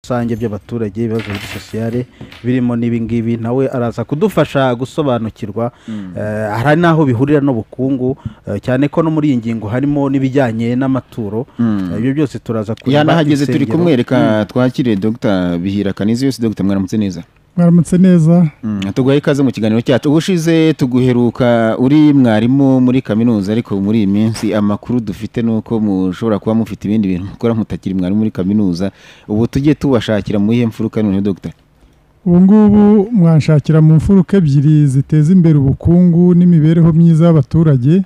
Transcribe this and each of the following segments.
rusange by'abaturage ibibazo muri sosiyale birimo n'ibingibi nawe araza kudufasha gusobanukirwa Eh, hari n'aho bihurira n'ubukungu eh, cyane ko no muri iyi ngingo harimo n'ibijyanye n'amaturo Eh, ibyo byose turaza kureba yanahageze turi insengero. kumwereka twakiriye dr bihira kanizi yose dr mwaramutse neza mwaramutse neza tuguha ikaze mu kiganiro cyacu ubushize tuguheruka uri mwarimu muri kaminuza ariko muri iyi minsi amakuru dufite ni uko mushobora kuba mufite ibindi bintu mukora mutakiri mwarimu muri kaminuza ubu tujye tubashakira mu iyihe mfuruka noneho dr ubu ngubu mwanshakira mu mfuruka ebyiri ziteza imbere ubukungu n'imibereho myiza y'abaturage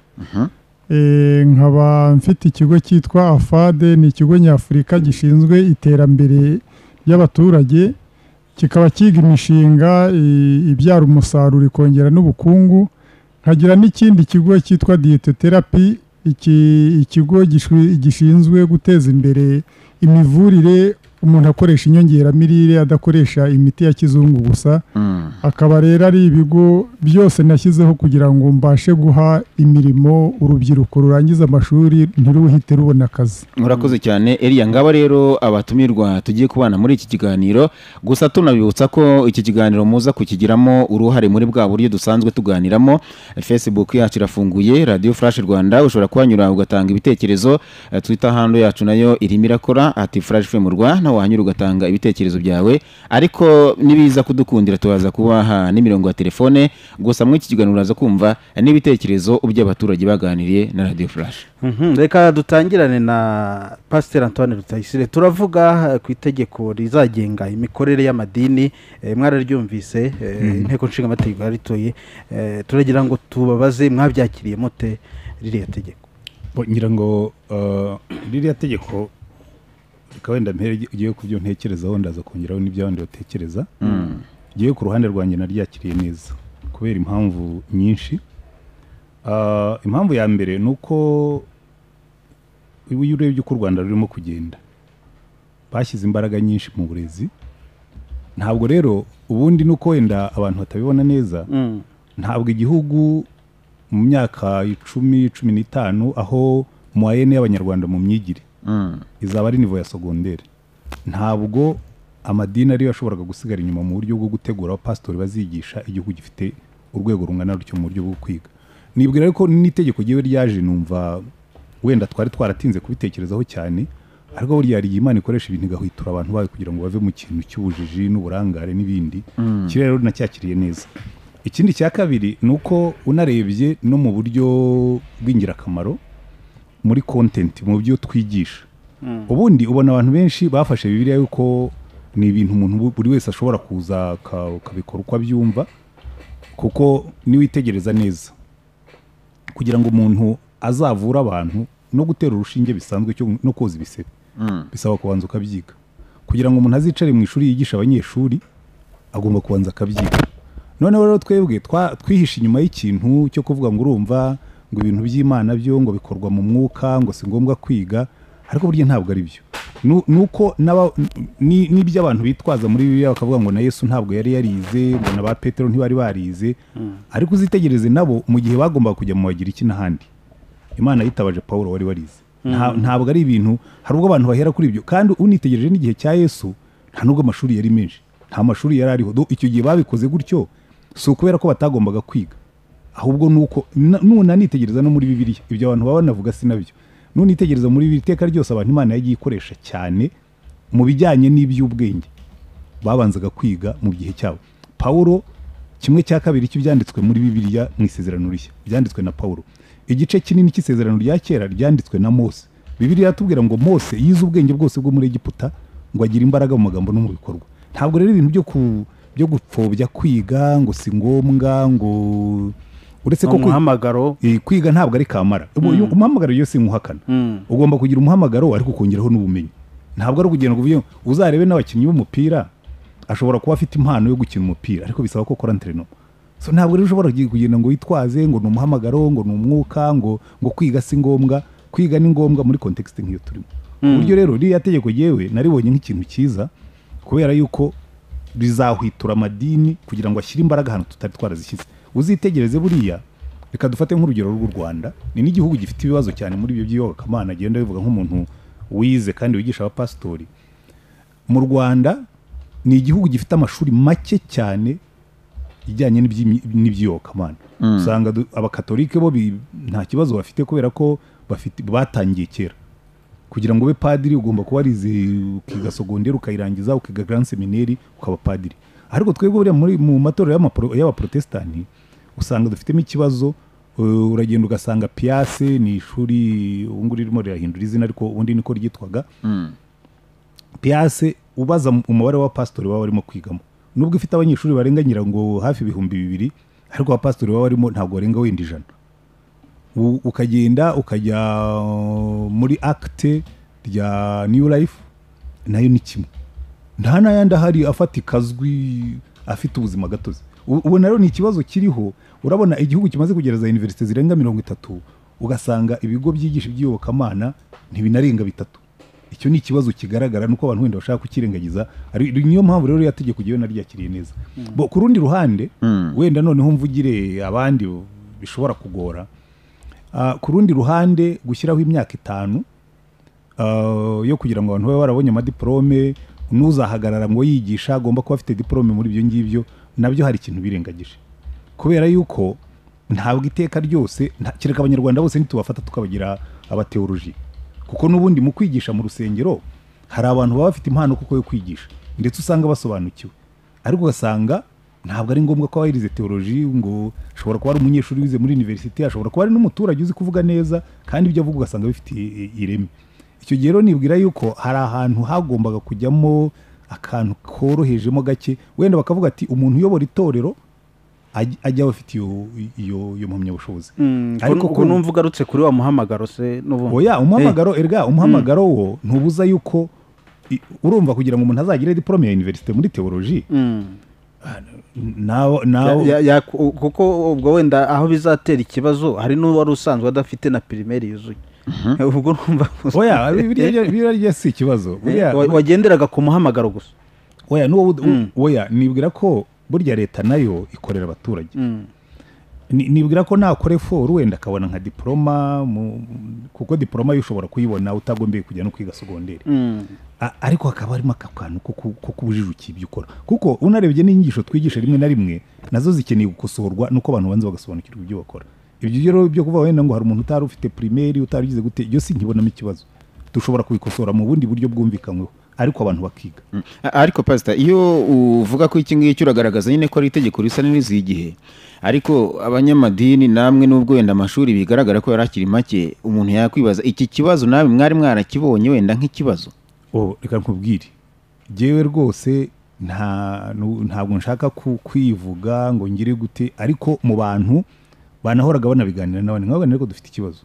Eh, nkaba mfite ikigo cyitwa afade ni ikigo nyafurika gishinzwe iterambere ry'abaturage kikaba kiga imishinga i- ibyara umusaruro ikongera n'ubukungu nkagira n'ikindi kigo cyitwa diyeteterapi iki ikigo gishwi- gishinzwe guteza imbere imivurire umuntu akoresha inyongeramirire adakoresha imiti ya kizungu gusa Mm. akaba rero ari ibigo byose nashyizeho kugira ngo mbashe guha imirimo urubyiruko rurangiza amashuri ntiruhite rubona akazi murakoze cyane eriya ngaba rero abatumirwa tugiye kubana muri iki kiganiro gusa tunabibutsa ko iki kiganiro muza kukigiramo uruhare muri bwa buryo dusanzwe tuganiramo facebook yacu irafunguye radio flash rwanda ushobora kuhanyura ugatanga ibitekerezo Eh, twitter handle yacu nayo irimo irakora ati flash fm rwanda wahanyura ugatanga ibitekerezo byawe ariko nibiza kudukundira tubaza kubaha n'imirongo ya telefone gusa muri iki kiganiro uraza kumva n'ibitekerezo by'abaturage baganiriye na radio flash Mhm, reka dutangirane na pasiteri antoine rutayisire turavuga eh, ku itegeko rizagenga imikorere y'amadini eh, mwararyumvise eh, inteko nshingamategeko yaritoye eh, turagira ngo tubabaze mwabyakiriye mute ririya tegeko Bo, ngira ngo uh, ririya tegeko reka wenda mpere ugiye ku byo ntekerezaho ndaza kongeraho n'iby'abandi batekereza ngewe ku ruhande rwanjye naryakiriye neza kubera impamvu nyinshi Ah, impamvu ya mbere ni uko iyo urebye uko u rwanda rurimo kugenda bashyize imbaraga nyinshi mu burezi ntabwo rero ubundi ni uko wenda abantu batabibona neza ntabwo igihugu mu myaka icumi cumi n'itanu aho muwayene y'abanyarwanda mu myigire Mm. izaba ari nivo ya segonderi ntabwo amadini ariyo yashoboraga gusigara inyuma mu buryo bwo gutegura abapasitori bazigisha igihugu gifite urwego rungana rutyo mu buryo bwo kwiga nibwira ariko n'itegeko ryiwe ryaje numva wenda twari twaratinze kubitekerezaho cyane ariko buriya hari igihe imana ikoresha ibintu igahitura abantu bayo kugira ngo bave mu kintu cy'ubujiji n'uburangare n'ibindi iki rero nacyakiriye neza ikindi cya kabiri ni uko unarebye no mu buryo bw'ingirakamaro muri kontenti mu byo twigisha ubundi ubona abantu benshi bafashe bibiliya yuko ni ibintu umuntu bu- buri wese ashobora kuza aka- akabikora uko abyumva kuko niwitegereza neza kugira ngo umuntu azavure abantu no gutera urushinge bisanzwe cyo no koza ibisebe bisaba kubanza ukabyiga kugira ngo umuntu azicare mu ishuri yigisha abanyeshuri agomba kubanza akabyiga noneho rero twebwe twa- twihishe inyuma y'ikintu cyo kuvuga ngo urumva ngo ibintu by'imana byo ngo bikorwa mu mwuka ngo si ngombwa kwiga ariko burya ntabwo ari byo Nu- nuko n'aba- ni- n'ibyo abantu bitwaza muri bibiliya bakavuga ngo na yesu ntabwo yari yarize ngo na ba petero ntibari barize ariko uzitegereze nabo mu gihe bagombaga kujya mu bagira iki n'ahandi imana yitabaje pawulo wari warize Nta- ntabwo ari ibintu hari ubwo abantu bahera kuri ibyo kandi unitegereje n'igihe cya yesu nta n'ubwo amashuri yari menshi nta mashuri yari ariho Do icyo gihe babikoze gutyo si ukubera ko batagombaga kwiga ahubwo ni uko na- nunanitegereza no muri bibiliya ibyo abantu baba banavuga si nabyo nunitegereza muri bibiliya iteka ryose abantu imana yagiye ikoresha cyane mu bijyanye n'iby'ubwenge babanzaga kwiga mu gihe cyabo pawulo kimwe cya kabiri cy'ibyanditswe muri bibiliya mu isezerano rishya byanditswe na pawulo igice kinini cy'isezerano rya kera ryanditswe na mose bibiliya iratubwira ngo mose yize ubwenge bwose bwo muri egiputa ngo agire imbaraga mu magambo no mu bikorwa ntabwo rero ibintu byo ku byo gupfobya kwiga ngo si ngombwa ngo uretse ko kwiga- umuhamagaro Eh, kwiga ntabwo ari kamara Ubu- umuhamagaro iyo si nkuhakana Mm. ugomba kugira umuhamagaro ariko ukongeraho n'ubumenyi ntabwo ari ukugenda ngo uvuge ngo uzarebe n'abakinnyi b'umupira ashobora kuba afite impano yo gukina umupira ariko bisaba ko ukora enterinoma so ntabwo rero ushobora kugenda ngo witwaze ngo ni umuhamagaro ngo ni umwuka ngo ngo kwiga si ngombwa kwiga ni ngombwa muri kontekisite nk'iyo turimo uburyo rero ririya tegeko yewe naribonye nk'ikintu cyiza kubera yuko rizahwitura amadini kugira ngo ashyire imbaraga ahantu tutari twarazishyize uzitegereze buriya reka dufate nk'urugero rw'u rwanda ni n'igihugu gifite ibibazo cyane muri ibyo by'iyobokamana agenda bivuga nk'umuntu wize kandi wigisha abapasitori mu rwanda ni igihugu gifite amashuri make cyane ijyanye n'iby'imi- n'iby'iyobokamana usanga du- abakatolike bo bi- nta kibazo bafite kubera ko bafite batangiye kera kugira ngo ube padiri ugomba kuba warize ukiga sogonderi ukayirangiza ukiga grand seminary ukaba padiri ariko twebwe buriya muri mu matorero y'amapro- y'abaprotestani usanga dufitemo ikibazo uh, uragenda ugasanga piyase ni ishuri ubu nguru ririmo rirahindura izina ariko ubundi niko ryitwaga piyase ubaza mu- umubare w'abapasitori baba barimo kwigamo nubwo ifite abanyeshuri barenga nyirango hafi ibihumbi bibiri ariko abapasitori baba barimo ntabwo barenga wenda ijana U- ukagenda ukajya uh, muri akite rya new life nayo ni kimwe nta n'ayandi ahari afatika azwi afite ubuzima gatozi U- ubona rero ni ikibazo kiriho urabona igihugu kimaze kugera za univerisite zirenga mirongo itatu ugasanga ibigo byigisha iby'iyobokamana ntibinarenga bitatu icyo ni ikibazo kigaragara nuko abantu wenda bashaka kukirengagiza ari niyo mpamvu rero iriya tegeko jyewe naryakiriye neza bo ku rundi ruhande wenda noneho mvugire abandi bishobora kugora Ah, ku rundi ruhande gushyiraho imyaka itanu ah, yo kugira ngo abantu babe barabonye amadiporome n'uzahagarara ngo yigisha agomba kuba afite diporome muri ibyo ngibyo nabyo hari ikintu birengagije kubera yuko ntabwo iteka ryose nta- kereka abanyarwanda bose nitubafata tukabagira abateoloji kuko n'ubundi mu kwigisha mu rusengero hari abantu baba bafite impano kuko yo kwigisha ndetse usanga basobanukiwe ariko ugasanga ntabwo ari ngombwa ko aba yarize teoloji ngo ashobora kuba ari umunyeshuri wize muri universite ashobora kuba ari n'umuturage uzi kuvuga neza kandi ibyo avuga ugasanga bifite i- ireme icyo gihe rero nibwira yuko hari ahantu hagombaga kujyamo akantu korohejemo gake wenda bakavuga ati umuntu uyobora itorero ajya ajya aba afite iyo iyo iyo mpamyabushobozi ariko ubu- ukuntu ugarutse kuri wa muhamagaro se n'ubundi oya umuhamagaro erga umuhamagaro wo ntubuza yuko i- urumva kugira ngo umuntu azagire diporome ya universite muri teoloji Mm. nawe nawe Ya- ya- ya- kuko ubwo wenda aho bizatera ikibazo hari n'uwari usanzwe adafite na pirimeri yuzuye ubwo numva oya biriya biriya rya si ikibazo buriya Wa- wagenderaga ku muhamagaro gusa oya n'uwo wud- oya nibwira ko burya leta nayo ikorera abaturage Mm. Ni- nibwira ko nakora eforu wenda akabona nka diporoma mu- kuko diporoma yo ushobora kuyibona utagombeye kujya no kwiga sogonderi Mm. A- ariko hakaba harimo aka kantu ko ku- ko kubujijukiye ibyo ukora kuko unarebye n'inyigisho twigisha rimwe na rimwe nazo zikeneye gukosorwa nuko abantu banza bagasobanukirwa ibyo bakora ibyo rero byo kuvuga wenda ngo hari umuntu utari ufite primaire utari ugize gute ibyo sinkibonamo ikibazo dushobora kubikosora mu bundi buryo bwumvikanyweho ariko abantu bakiga Mm. A- ariko pasita iyo uvuga ko iki ngiki uragaragaza nyine ko ari itegeko risa n'iriziye igihe ariko abanyamadini namwe n'ubwo wenda amashuri bigaragara ko yari akiri make umuntu yakwibaza iki kibazo nawe mwari mwarakibonye wenda nk'ikibazo oh, reka nkubwire jyewe rwose nta nu- ntabwo nshaka ku- kwivuga ngo ngire gute ariko mu bantu banahoraga banabiganira n'abandi nk'abandi ariko dufite ikibazo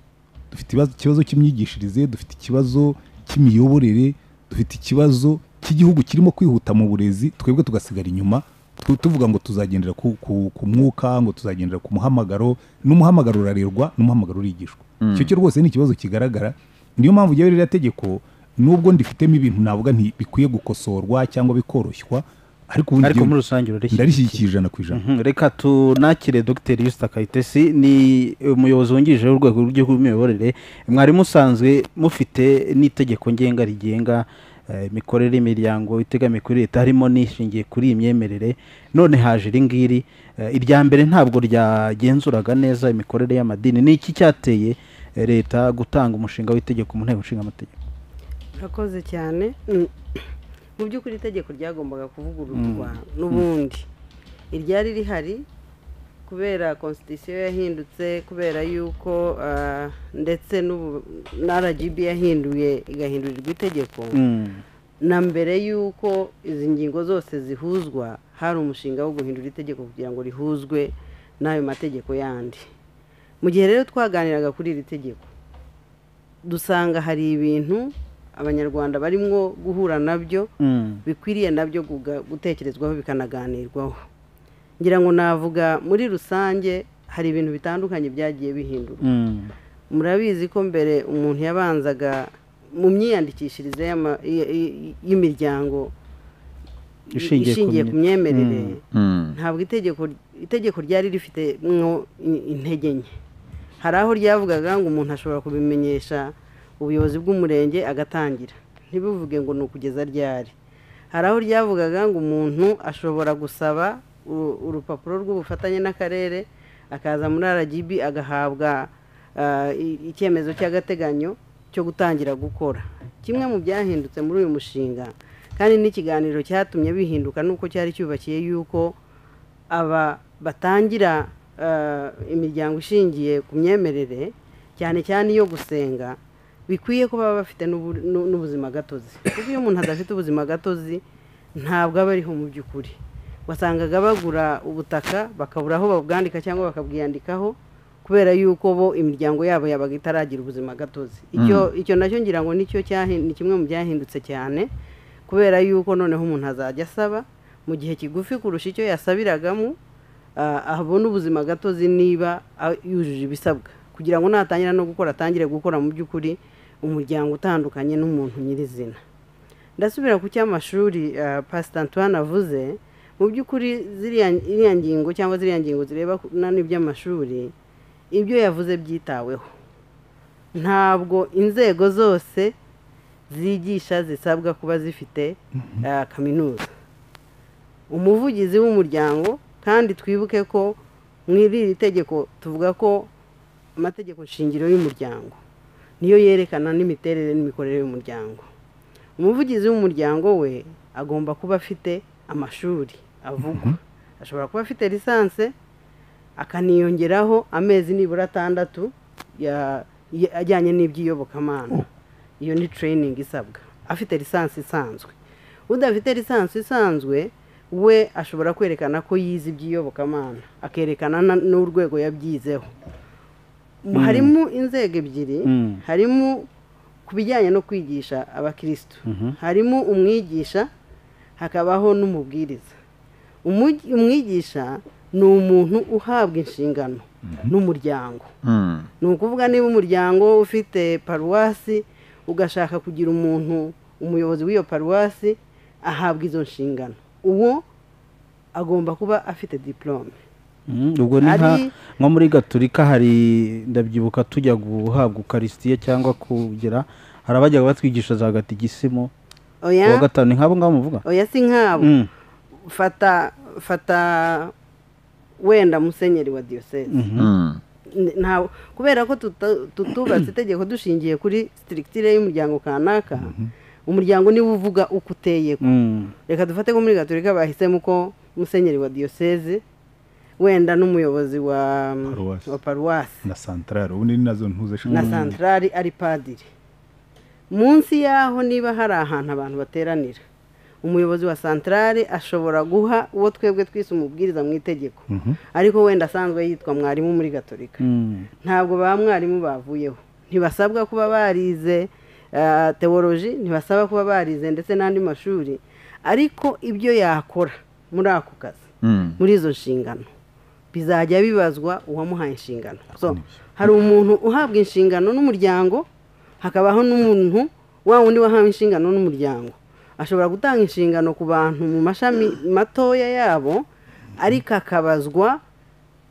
dufite ibibazo- ikibazo cy'imyigishirize dufite ikibazo cy'imiyoborere dufite ikibazo cy'igihugu kirimo kwihuta mu burezi twebwe tugasigara inyuma tu- tuvuga ngo tuzagendera ku, ku, ku mwuka ngo tuzagendera ku muhamagaro n'umuhamagaro urarerwa n'umuhamagaro urigishwa icyo cyo rwose ni ikibazo kigaragara niyo mpamvu ujyayo ririya tegeko nubwo ndifitemo ibintu navuga nti bikwiye gukosorwa cyangwa bikoroshywa ariko ubundi ariko jyewe muri rusange urarishyigikiye. ndarishyigikiye ijana ku ijana Mhm, reka tunakire dogiteri yusita kayitesi ni umuyobozi wungirije w'urwego rw'igihugu rw'imiyoborere mwari musanzwe mufite n'itegeko ngenga rigenga eh, imikorere imiryango itegamiye kuri leta harimo n'ishingiye kuri iyi myemerere none haje iri ngiri Eh, irya mbere ntabwo ryagenzuraga neza imikorere y'amadini ni iki cyateye eh, leta gutanga umushinga w'itegeko mu nteko ishinga amategeko urakoze cyane Mm. mu by'ukuri itegeko ryagombaga kuvugururwa n'ubundi iryari rihari kubera constitution yahindutse kubera yuko ah, ndetse n'ubu- na rgb yahinduye igahindurirwa itegeko Mm, na mbere y'uko izi ngingo zose zihuzwa hari umushinga wo guhindura itegeko kugira ngo rihuzwe n'ayo mategeko yandi mu gihe rero twaganiraga kuri iri tegeko dusanga hari ibintu abanyarwanda barimo guhura nabyo mm, bikwiriye nabyo guga- gutekerezwaho bikanaganirwaho ngira ngo navuga muri rusange hari ibintu bitandukanye byagiye bihindurwa mm, murabizi ko mbere umuntu yabanzaga mu myiyandikishirize y'ama- y- y- y'imiryango Ishingiye ku ishingiye ku mye- myemerere Mm. ntabwo itegeko itegeko ryari rifite mwo in- intege nke hari aho ryavugaga ngo umuntu ashobora kubimenyesha ubuyobozi bw'umurenge agatangira ntibivuge ngo ni ukugeza ryari hari aho ryavugaga ngo umuntu ashobora gusaba uru- urupapuro rw'ubufatanye n'akarere akaza muri rgb agahabwa ah, i- icyemezo cy'agateganyo cyo gutangira gukora kimwe mu byahindutse muri uyu mushinga kandi n'ikiganiro cyatumye bihinduka nuko cyari cyubakiye yuko aba batangira ah, imiryango ishingiye ku myemerere cyane cyane iyo gusenga bikwiye ko baba bafite n'ubu- n'u- n'ubuzima gatozi kuko iyo umuntu adafite ubuzima gatozi ntabwo aba ariho mu by'ukuri wasangaga bagura ubutaka bakabura aho babwandika cyangwa bakabwiyandikaho kubera yuko bo imiryango yabo yabaga itaragira ubuzima gatozi icyo icyo nacyo ngira ngo nicyo cyahin- ni kimwe mu byahindutse cyane kubera yuko noneho umuntu azajya asaba mu gihe kigufi kurusha icyo yasabiragamo ah, abona ubuzima gatozi niba ah, yujuje ibisabwa kugira ngo natangira no gukora atangire gukora mu by'ukuri umuryango utandukanye n'umuntu nyirizina ndasubira ku cy'amashuri ah, pasita antoine avuze mu by'ukuri ziriya iriya ngingo cyangwa ziriya ngingo zireba ku- na n'iby'amashuri ibyo yavuze byitaweho ntabwo inzego zose zigisha zisabwa kuba zifite ah, kaminuza umuvugizi w'umuryango kandi twibuke ko muri iri tegeko tuvuga ko amategeko shingiro y'umuryango niyo yerekana n'imiterere n'imikorere y'umuryango umuvugizi w'umuryango we agomba kuba afite amashuri avugwa ashobora kuba afite lisanse akaniyongeraho amezi nibura atandatu ya- ya- ajyanye n'iby'iyobokamana iyo ni training isabwa afite lisansi isanzwe udafite lisansi isanzwe we ashobora kwerekana ko yize iby'iyobokamana akerekana na- n'urwego yabyizeho harimo inzego ebyiri Mm. harimo ku bijyanye no kwigisha abakirisitu harimo umwigisha hakabaho n'umubwiriza Umugi- umwigisha ni umuntu uhabwa inshingano n'umuryango Mm. ni ukuvuga niba umuryango ufite paruwasi ugashaka kugira umuntu umuyobozi w'iyo paruwasi ahabwa izo nshingano uwo agomba kuba afite diporome Mm, ubwo ni nka Hari- nko muri gaturika hari ndabyibuka tujya guhabwa ukarisitiya cyangwa kugira hari abajyaga batwigisha za gatigisimu oya uwa gatanu ni nk'abo ngabo muvuga oya si nk'abo Mm, fata fata wenda musenyeri wa diyoseze Mm. N- nta kubera ko tuta- tutubatse itegeko dushingiye kuri sitirikitire y'umuryango kanaka umuryango niwo uvuga uko uteye ko mm, reka dufate ko muri gaturika bahisemo ko musenyeri wa diyoseze wenda n'umuyobozi wa Paruwasi. wa paruwasi na santarari ubundi ni nazo ntuze na santarari ari padiri munsi yaho niba hari ahantu abantu bateranira umuyobozi wa santarari ashobora guha uwo twebwe twise umubwiriza mu itegeko ariko wenda asanzwe yitwa mwarimu muri gaturika mm. ntabwo ba mwarimu bavuyeho ntibasabwa kuba barize ah, tewoloji ntibasaba kuba barize ndetse n'andi mashuri ariko ibyo yakora muri ako kazi Mm. muri izo nshingano bizajya bibazwa uwamuhaye inshingano so hari umuntu uhabwa inshingano n'umuryango hakabaho n'umuntu wa wundi wahawe inshingano n'umuryango ashobora gutanga inshingano ku bantu mu mashami matoya yabo ariko akabazwa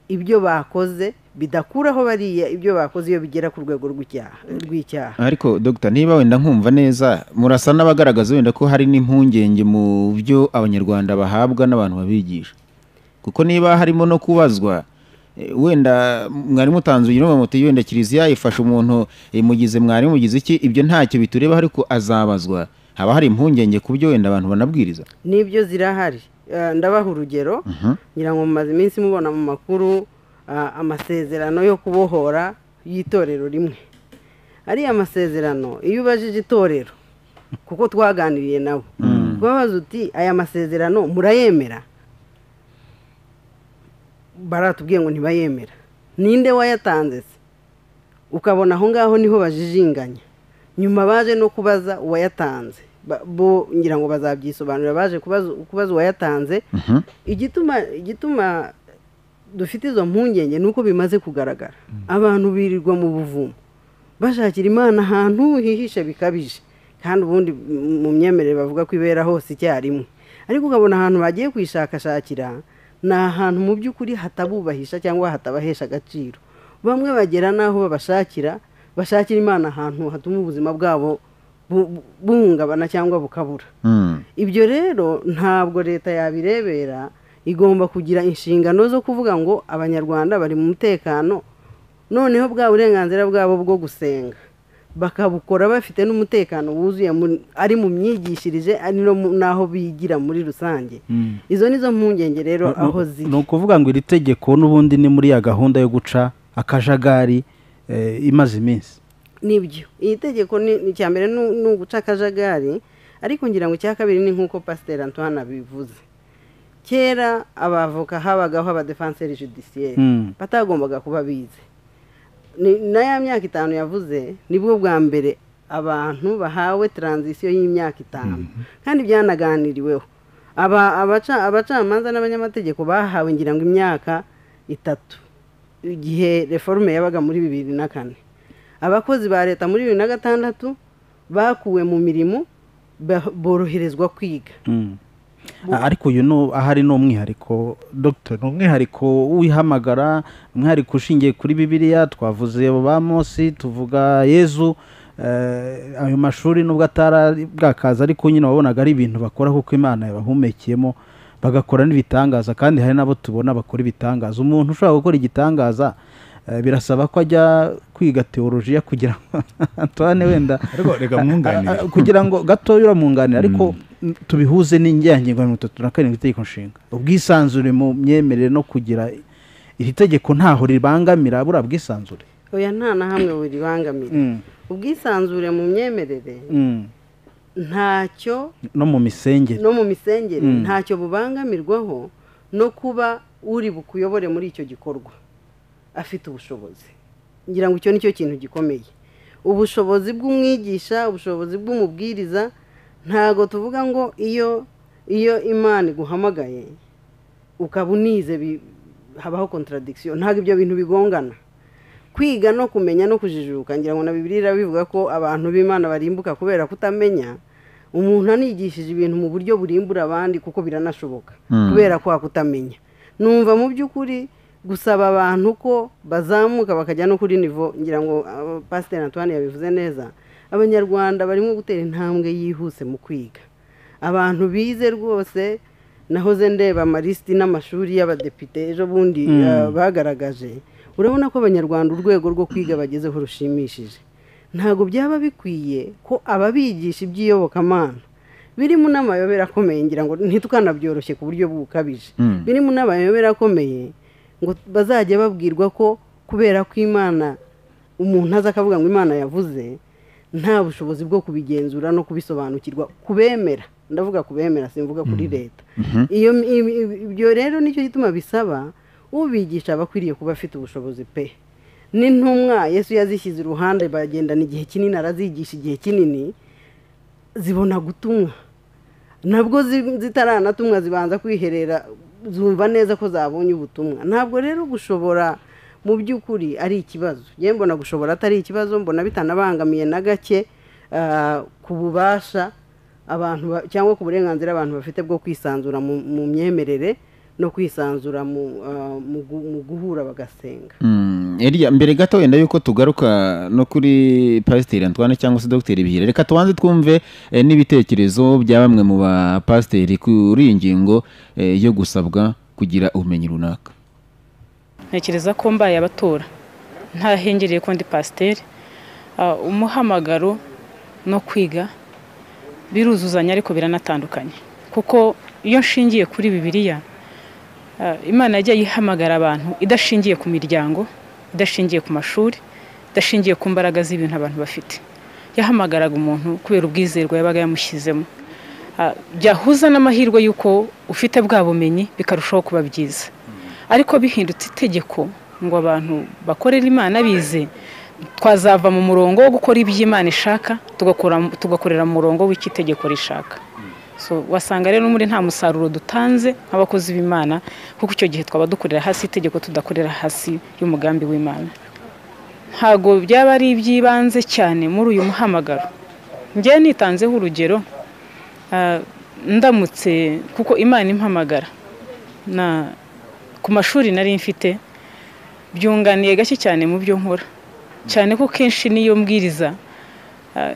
ibyo bakoze bidakuraho bariya ibyo bakoze iyo bigera ku rwego rw'icyaha rw'icyaha ariko dogita niba wenda nkumva neza murasa n'abagaragaza wenda ko hari n'impungenge mu byo abanyarwanda bahabwa n'abantu babigisha kuko niba harimo no kubazwa eh, wenda mwari mutanze urugero muti wenda kiliziya ifasha umuntu imugize mwari mugize iki ibyo ntacyo bitureba ariko azabazwa haba hari impungenge ku byo wenda abantu banabwiriza nibyo zirahari Eh, ndabaha urugero ngira ngo mumaze iminsi mubona mu makuru ah, amasezerano yo kubohora y'itorero rimwe ariya masezerano iyo ubajije itorero kuko twaganiriye nabo kubabaza uti aya masezerano murayemera baratubwiye ngo ntibayemera ninde wayatanze se ukabona aho ngaho niho bajijinganya nyuma baje no kubaza uwayatanze Ba- bo ngira ngo bazabyisobanurira baje kubaza kubaza uwayatanze igituma igituma dufite izo mpungenge ni uko bimaze kugaragara abantu birirwa mu buvumo bashakira imana ahantu hihishe bikabije kandi ubundi m- mu myemerere bavuga ko ibera hose icyarimwe ariko ukabona ahantu bagiye kwishakashakira ni ahantu mu by'ukuri hatabubahisha cyangwa hatabahesha agaciro bamwe bagera n'aho babashakira bashakira imana ahantu hatuma ubuzima bwabo bu- buhungabana cyangwa bukabura Mm. ibyo rero ntabwo leta yabirebera igomba kugira inshingano zo kuvuga ngo abanyarwanda bari mu mutekano noneho bwa burenganzira bwabo bwo gusenga bakabukora bafite n'umutekano wuzuye mu- ari mu myigishirize ari no mu- n'aho bigira muri rusange izo ni zo mpungenge rero aho ziri ni ukuvuga ngo iri tegeko n'ubundi ni muri ya gahunda yo guca akajagari eh, imaze iminsi nibyo iri tegeko ni ni icya mbere ni ni uguca akajagari ariko ngira ngo icya kabiri ni nk'uko pasiteri antoine abivuze kera abavoka habagaho abadefanseri judisiyeri Mm. batagombaga kuba bize Ni- na ya myaka itanu yavuze nibwo bwa mbere abantu bahawe taranzisiyo y'imyaka itanu kandi byanaganiriweho Aba- abaca- abacamanza n'abanyamategeko bahawe ngira ngo imyaka itatu igihe reforme yabaga muri bibiri na kane abakozi ba leta muri bibiri na gatandatu bakuwe mu mirimo ba- boroherezwa kwiga Mm. ariko uyu ni ahari ni umwihariko dogiteri ni umwihariko wihamagara umwihariko ushingiye kuri bibiliya twavuze abo ba Mose tuvuga yezu eh, ayo mashuri nubwo atari bwakaza ariko nyine wabonaga ari ibintu bakora kuko imana yabahumekeyemo bagakora n'ibitangaza kandi hari n'abo tubona bakora ibitangaza umuntu ushobora gukora igitangaza eh, birasaba ko ajya kwiga teolojiya kugira ngo Antoine wenda ariko reka mwunganire Ah, ah, kugira ngo gatoya uramwunganira ariko mm, tubihuze n'inyangingo ya mirongo itatu na karindwi itegeko nshinga ubwisanzure mu myemerere no kugira iri tegeko ntaho ribangamira buriya bwisanzure oya nta na hamwe buribangamira Mm, ubwisanzure mu myemerere mm. ntacyo no mu misengere no mu misengere Mm. ntacyo bubangamirwaho no kuba uri bukuyobore muri icyo gikorwa afite ubushobozi ngira ngo icyo ni cyo kintu gikomeye ubushobozi bw'umwigisha ubushobozi bw'umubwiriza ntago tuvuga ngo iyo iyo imana iguhamagaye ukaba unize bi- habaho contradiction ntabwo ibyo bintu bigongana kwiga no kumenya no kujijuka ngira ngo na bibiliya irabivuga ko abantu b'imana barimbuka kubera kutamenya umuntu anigishije ibintu mu buryo burimbura abandi kuko biranashoboka Mm. kubera kwa kutamenya numva mu by'ukuri gusaba abantu ko bazamuka bakajya no kuri nivo ngira ngo ah, pasiteri antoine yabivuze neza abanyarwanda barimo gutera intambwe yihuse mu kwiga abantu bize rwose nahoze ndeba amalisiti n'amashuri y'abadepite ejo bundi ah, bagaragaje urabona ko abanyarwanda urwego rwo kwiga bagezeho rushimishije ntabwo byaba bikwiye ko ababigisha iby'iyobokamana birimo n'amayobera akomeye ngira ngo ntitukanabyoroshe ku buryo bukabije Mm. birimo n'amayobera akomeye ngo bazajya babwirwa ko kubera ko imana umuntu aza akavuga ngo imana yavuze nta bushobozi bwo kubigenzura no kubisobanukirwa kubemera ndavuga kubemera simvuga kuri leta iyo ibi- ibi- ibyo rero nicyo gituma bisaba ubigisha aba akwiriye kuba afite ubushobozi pe n'intumwa yesu yazishyize iruhande bagendana igihe kinini arazigisha igihe kinini zibona gutumwa nabwo zi- zitaranatumwa zibanza kwiherera zumva neza ko zabonye ubutumwa ntabwo rero gushobora mu by'ukuri ari ikibazo yewe mbona gushobora atari ikibazo mbona bitanabangamiye na gake ah, ku bubasha abantu ba- cyangwa ku burenganzira abantu bafite bwo kwisanzura mu mu myemerere no kwisanzura mu ah, mu gu- mu guhura bagasenga Mm, Eliya, mbere gato wenda yuko tugaruka no kuri pasiteri antoine cyangwa se dogiteri bihira reka tubanze twumve eh, n'ibitekerezo bya bamwe mu bapasiteri kuri iyi ngingo eh, yo gusabwa kugira ubumenyi runaka ntekereza ko mbaye abatora ntahengereye ko ndi pasiteri Ah, umuhamagaro no kwiga biruzuzanya ariko biranatandukanye kuko iyo nshingiye kuri bibiliya ah, imana yagiye ihamagara abantu idashingiye ku miryango idashingiye ku mashuri idashingiye ku mbaraga z'ibintu abantu bafite yahamagaraga umuntu kubera ubwizerwa yabaga yamushyizemo Ah, byahuza n'amahirwe y'uko ufite bwa bumenyi bikarushaho kuba byiza ariko bihindutse itegeko ngo abantu bakorere imana bize twazava mu murongo wo gukora ibyo imana ishaka tugakora- tugakorera mu murongo w'icyo itegeko rishaka so wasanga rero muri nta musaruro dutanze nk'abakozi b'imana kuko icyo gihe twaba dukorera hasi itegeko tudakorera hasi y'umugambi w'imana ntabwo byaba ari iby'ibanze cyane muri uyu muhamagaro njyewe nitanzeho urugero ah, ndamutse kuko imana impamagara na ku mashuri nari mfite byunganiye gake cyane mu byo nkora cyane ko kenshi n'iyo mbwiriza Ah,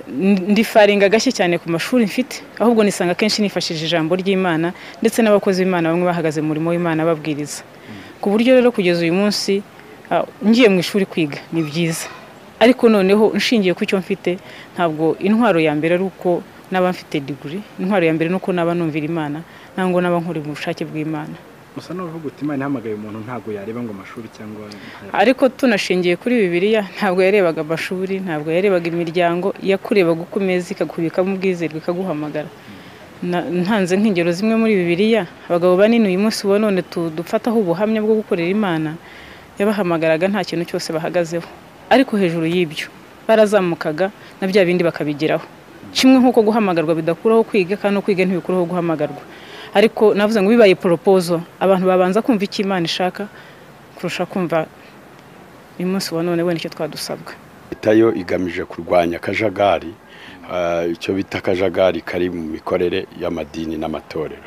ndifaringa gashye cyane ku mashuri mfite ahubwo nisanga kenshi nifashishije ijambo ry'imana ndetse n'abakozi b'imana bamwe bahagaze mu murimo w'imana babwiriza ku buryo rero kugeza uyu munsi ah, ngiye mu ishuri kwiga ni byiza ariko noneho nshingiye ku cyo mfite ntabwo intwaro ya mbere ari uko naba mfite diguri intwaro ya mbere ni uko naba numvira imana ntabwo naba nkuri mu bushake bw'imana gusa n'uvuga uti imana ihamagaye umuntu ntabwo yareba ngo amashuri cyangwa ariko tunashingiye kuri bibiliya ntabwo yarebaga amashuri ntabwo yarebaga imiryango yakurebaga uko umeze ikakubikamo ubwizerwe ikaguhamagara Na- ntanze nk'ingero zimwe muri bibiliya abagabo banini uyu munsi uba none tu- dufataho ubuhamya bwo gukorera imana yabahamagaraga nta kintu cyose bahagazeho ariko hejuru y'ibyo barazamukaga na bya bindi bakabigeraho kimwe nk'uko guhamagarwa bidakuraho kwiga kandi no kwiga ntibikuraho guhamagarwa ariko navuze ngo bibaye poropozo abantu babanza kumva icyo imana ishaka kurusha kumva uyu munsi wa none wenda icyo twadusabwa leta yo igamije kurwanya akajagari ah, icyo bita akajagari kari mu mikorere y'amadini n'amatorero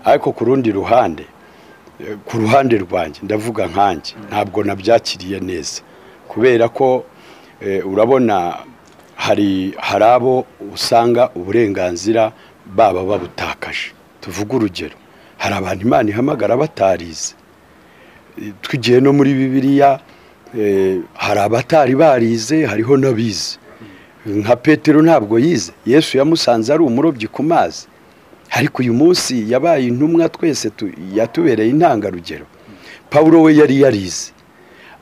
ariko ku rundi ruhande eh, ku ruhande rwanjye ndavuga nkanjye ntabwo nabyakiriye neza kubera ko eh, urabona hari hari abo usanga uburenganzira baba babutakaje tuvuge urugero hari abantu imana ihamagara batarize tugiye no muri bibiliya eh, hari abatari barize hariho n'abize nka petero ntabwo yize yesu yamusanze ari umurobyi ku mazi ariko uyu munsi yabaye intumwa twese tu- yatubereye intangarugero pawulo we yari yarize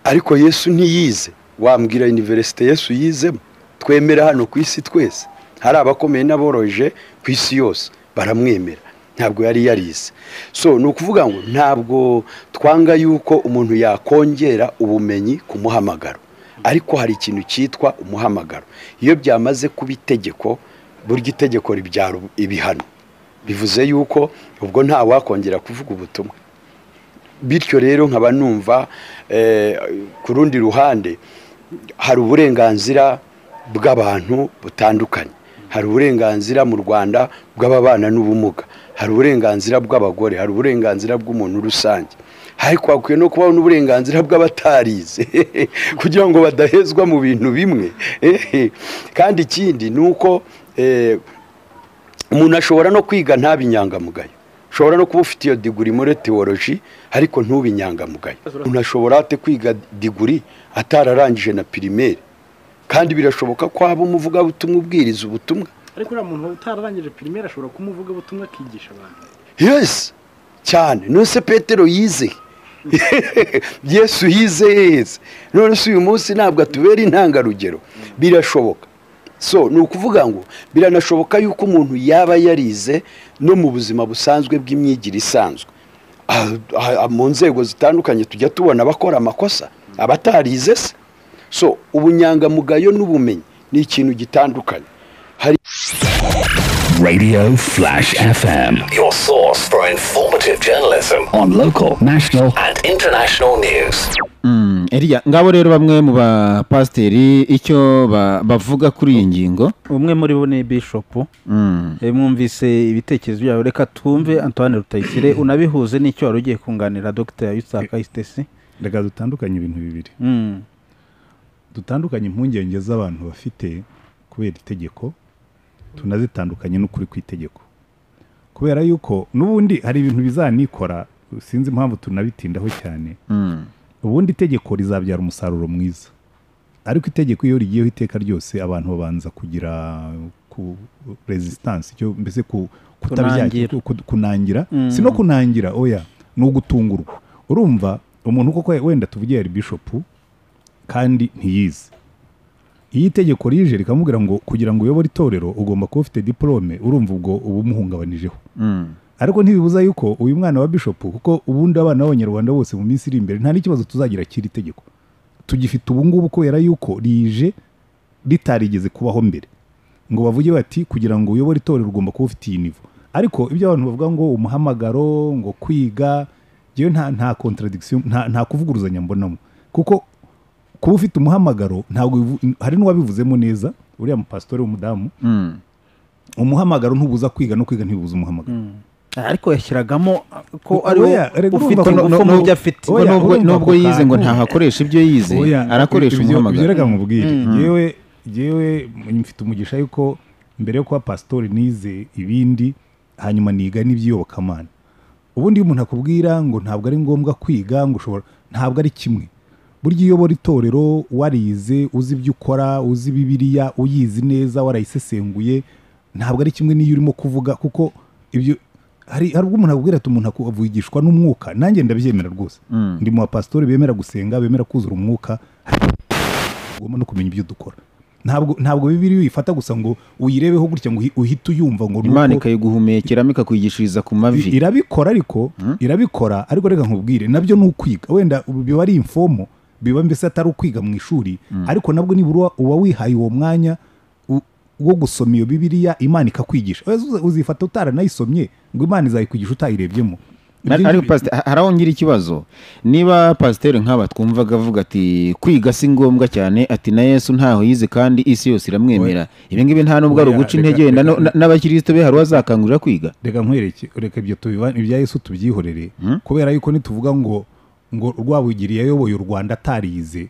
ariko yesu ntiyize wambwira iniverisite yesu yizemo twemera hano ku isi twese hari abakomeye n'aboroheje ku isi yose baramwemera ntabwo yari yarize so ni ukuvuga ngo ntabwo twanga yuko umuntu yakongera ubumenyi ku muhamagaro ariko hari ikintu cyitwa umuhamagaro iyo byamaze kuba itegeko burya itegeko ribyara ibihano bivuze yuko ubwo nta wakongera kuvuga ubutumwa bityo rero nkaba numva eh, ku rundi ruhande hari uburenganzira bw'abantu butandukanye hari uburenganzira mu rwanda bw'ababana n'ubumuga hari uburenganzira bw'abagore hari uburenganzira bw'umuntu rusange ariko hakwiye no kubaho n'uburenganzira bw'abatarize kugira ngo badahezwa mu bintu bimwe Eh, kandi ikindi ni uko eh, umuntu ashobora no kwiga ntabe inyangamugayo ushobora no kuba ufite iyo diguri muri tewoloji ariko ntube inyangamugayo umuntu ashobora ate kwiga diguri atararangije na pirimeri kandi birashoboka ko waba umuvugabutumwa ubwiriza ubutumwa ariko uriya muntu utararangije pirimeri ashobora kumuvuga ubutumwa akigisha abantu yesi cyane nonese petero yize yesu yize yeze none se uyu munsi ntabwo atubera intangarugero birashoboka so ni ukuvuga ngo biranashoboka yuko umuntu yaba yarize no mu buzima busanzwe bw'imyigire isanzwe Ah, ah, mu nzego zitandukanye tujya tubona abakora amakosa abatarize se so ubunyangamugayo n'ubumenyi ni ikintu gitandukanye hari Radio Flash FM, your source for informative journalism on local, national, and international news. Mm, Eliya ngabo rero bamwe mu bapasiteri icyo ba- bavuga kuri iyi ngingo umwe muri bo ni bishopu Mm, Eh, mwumvise ibitekerezo byawe reka twumve antoine rutayisire unabihuze n'icyo wari ugiye kunganira dr yusaka isitesi reka dutandukanye ibintu bibiri Mm. dutandukanye impungenge z'abantu bafite kubera itegeko tunazitandukanye n'ukuri kw'itegeko kubera yuko n'ubundi hari ibintu bizanikora sinzi impamvu tunabitindaho cyane mm, ubundi itegeko rizabyara umusaruro mwiza ariko itegeko iyo rigiyeho iteka ryose abantu babanza kugira ku resistance icyo mbese ku kutabyakira Kunangira. ku- kunangira si no kunangira oya ni ugutungurwa urumva umuntu koko wenda tuvugiye yari bishopu kandi ntiyize iyo itegeko rije rikamubwira ngo kugira ngo uyobore itorero ugomba kuba ufite diporome urumva ubwo uba umuhungabanijeho mm, ariko ntibibuza yuko uyu mwana wa bishopu kuko ubundi abana b'abanyarwanda bose mu minsi iri imbere nta n'ikibazo tuzagira cy'iri tegeko tugifite ubu ngubu kubera yuko rije ritarigeze kubaho mbere ngo bavuge bati kugira ngo uyobore itorero ugomba kuba ufite iyi nivo ariko ibyo abantu bavuga ngo umuhamagaro ngo kwiga njyewe nta nta contradiction nta, nta kuvuguruzanya mbonamo kuko kuba ufite umuhamagaro ntabwo bivu- hari n'uwabivuzemo neza uriya mupasitori w'umudamu mm. umuhamagaro ntubuza kwiga no kwiga ntibibuza umuhamagaro ariko yashyiragamo ko Oya, ari we reka ufite urumva ko- ingufu mu byo afite Oya, Nubwo- urumva nubwo ako yize ngo kantu. ntahakoresha ibyo yize Oya, arakoresha ibyo- ibyo umuhamagaro reka mubwire yewe yewe mfite umugisha yuko mbere yo kuba pasitori nize ibindi hanyuma niga n'iby'iyobokamana ubundi iyo umuntu akubwira ngo ntabwo ari ngombwa kwiga ngo ushobora ntabwo ari kimwe burya iyo ubora itorero warize uzi ibyo ukora uzi bibiriya uyizi neza warayisesenguye ntabwo ari kimwe n'iyo urimo kuvuga kuko ibyo hari hari ubwo umuntu akubwira ati umuntu aku- avugishwa n'umwuka nanjye ndabyemera rwose ndi mu bapasitori bemera gusenga bemera kuzura umwuka ugomba no kumenya ibyo dukora ntabwo ntabwo bibiri uyifata gusa ngo uyirebeho gutya ngo uhi- uhite uyumva ngo ni imana uko- ikayiguhumekeramo ikakwigishiriza ku mavi I- irabikora ariko irabikora ariko reka nkubwire nabyo ni ukwiga wenda ubu biba ari imfomo biba mbese atari ukwiga mu ishuri ariko nabwo nibura uba- uba wihaye uwo mwanya u- wo gusoma iyo bibiriya imana ikakwigisha Wese uza- uzifata utaranayisomye ngo imana izayikwigisha utayirebyemo Ari- Ibyo ariko ngibyo- pasiteri hari aho ngira ikibazo niba pasiteri nk'aba twumvaga avuga ati kwiga si ngombwa cyane ati na yesu ntaho yize kandi isi yose iramwemera ibi ngibi nta nubwo ari Oya, uguca reka- intege wenda no- reka- na- n'abakirisito be hari uwazakangurira kwiga reka nkwereke reka ibyo tubiba ibya yesu tubyihorere kubera yuko nituvuga ngo ngo rwabugiri yayoboye u rwanda atarize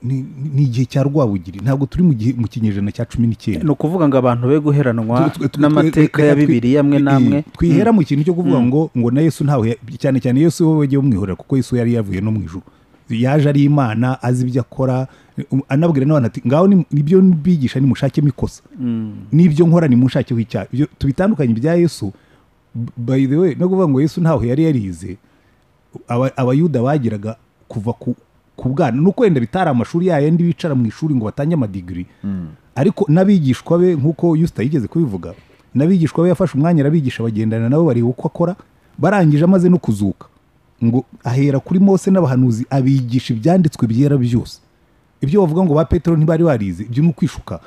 ni ni igihe cya rwabugiri ntabwo turi mu gihe mu kinyejana cya cumi n'icyenda ni ukuvuga ngo abantu be guheranwa Tu- tu- tu- n'amateka reka ya twi- bibiri amwe i- n'amwe twihera mu kintu cyo kuvuga ngo ngo na yesu ntawe ya- cyane cyane yesu we wagiye umwihorera kuko yesu yari yavuye no mu ijuru yaje ari imana azi ibyo akora um, anabwira n'abantu ati ngaho ni- nibyo mbigisha nimushakemo ikosa n'ibyo nkora nimunshakeho icyaha Ibyo- tubitandukanye ibya yesu b- by the way no kuvuga ngo yesu ntaho yari yarize aba- abayuda bageraga kuva ku ku bwana nuko wenda bitari amashuri ya yandi bicara mu ishuri ngo batange amadigiri ariko n'abigishwa be nk'uko yusita yigeze kubivuga n'abigishwa be yafashe umwanya arabigisha bagendana nabo bareba uko akora barangije amaze no kuzuka ngo ahera kuri mose n'abahanuzi abigisha ibyanditswe byera byose ibyo bavuga ngo ba petero ntibari barize ibyo ni ukwishuka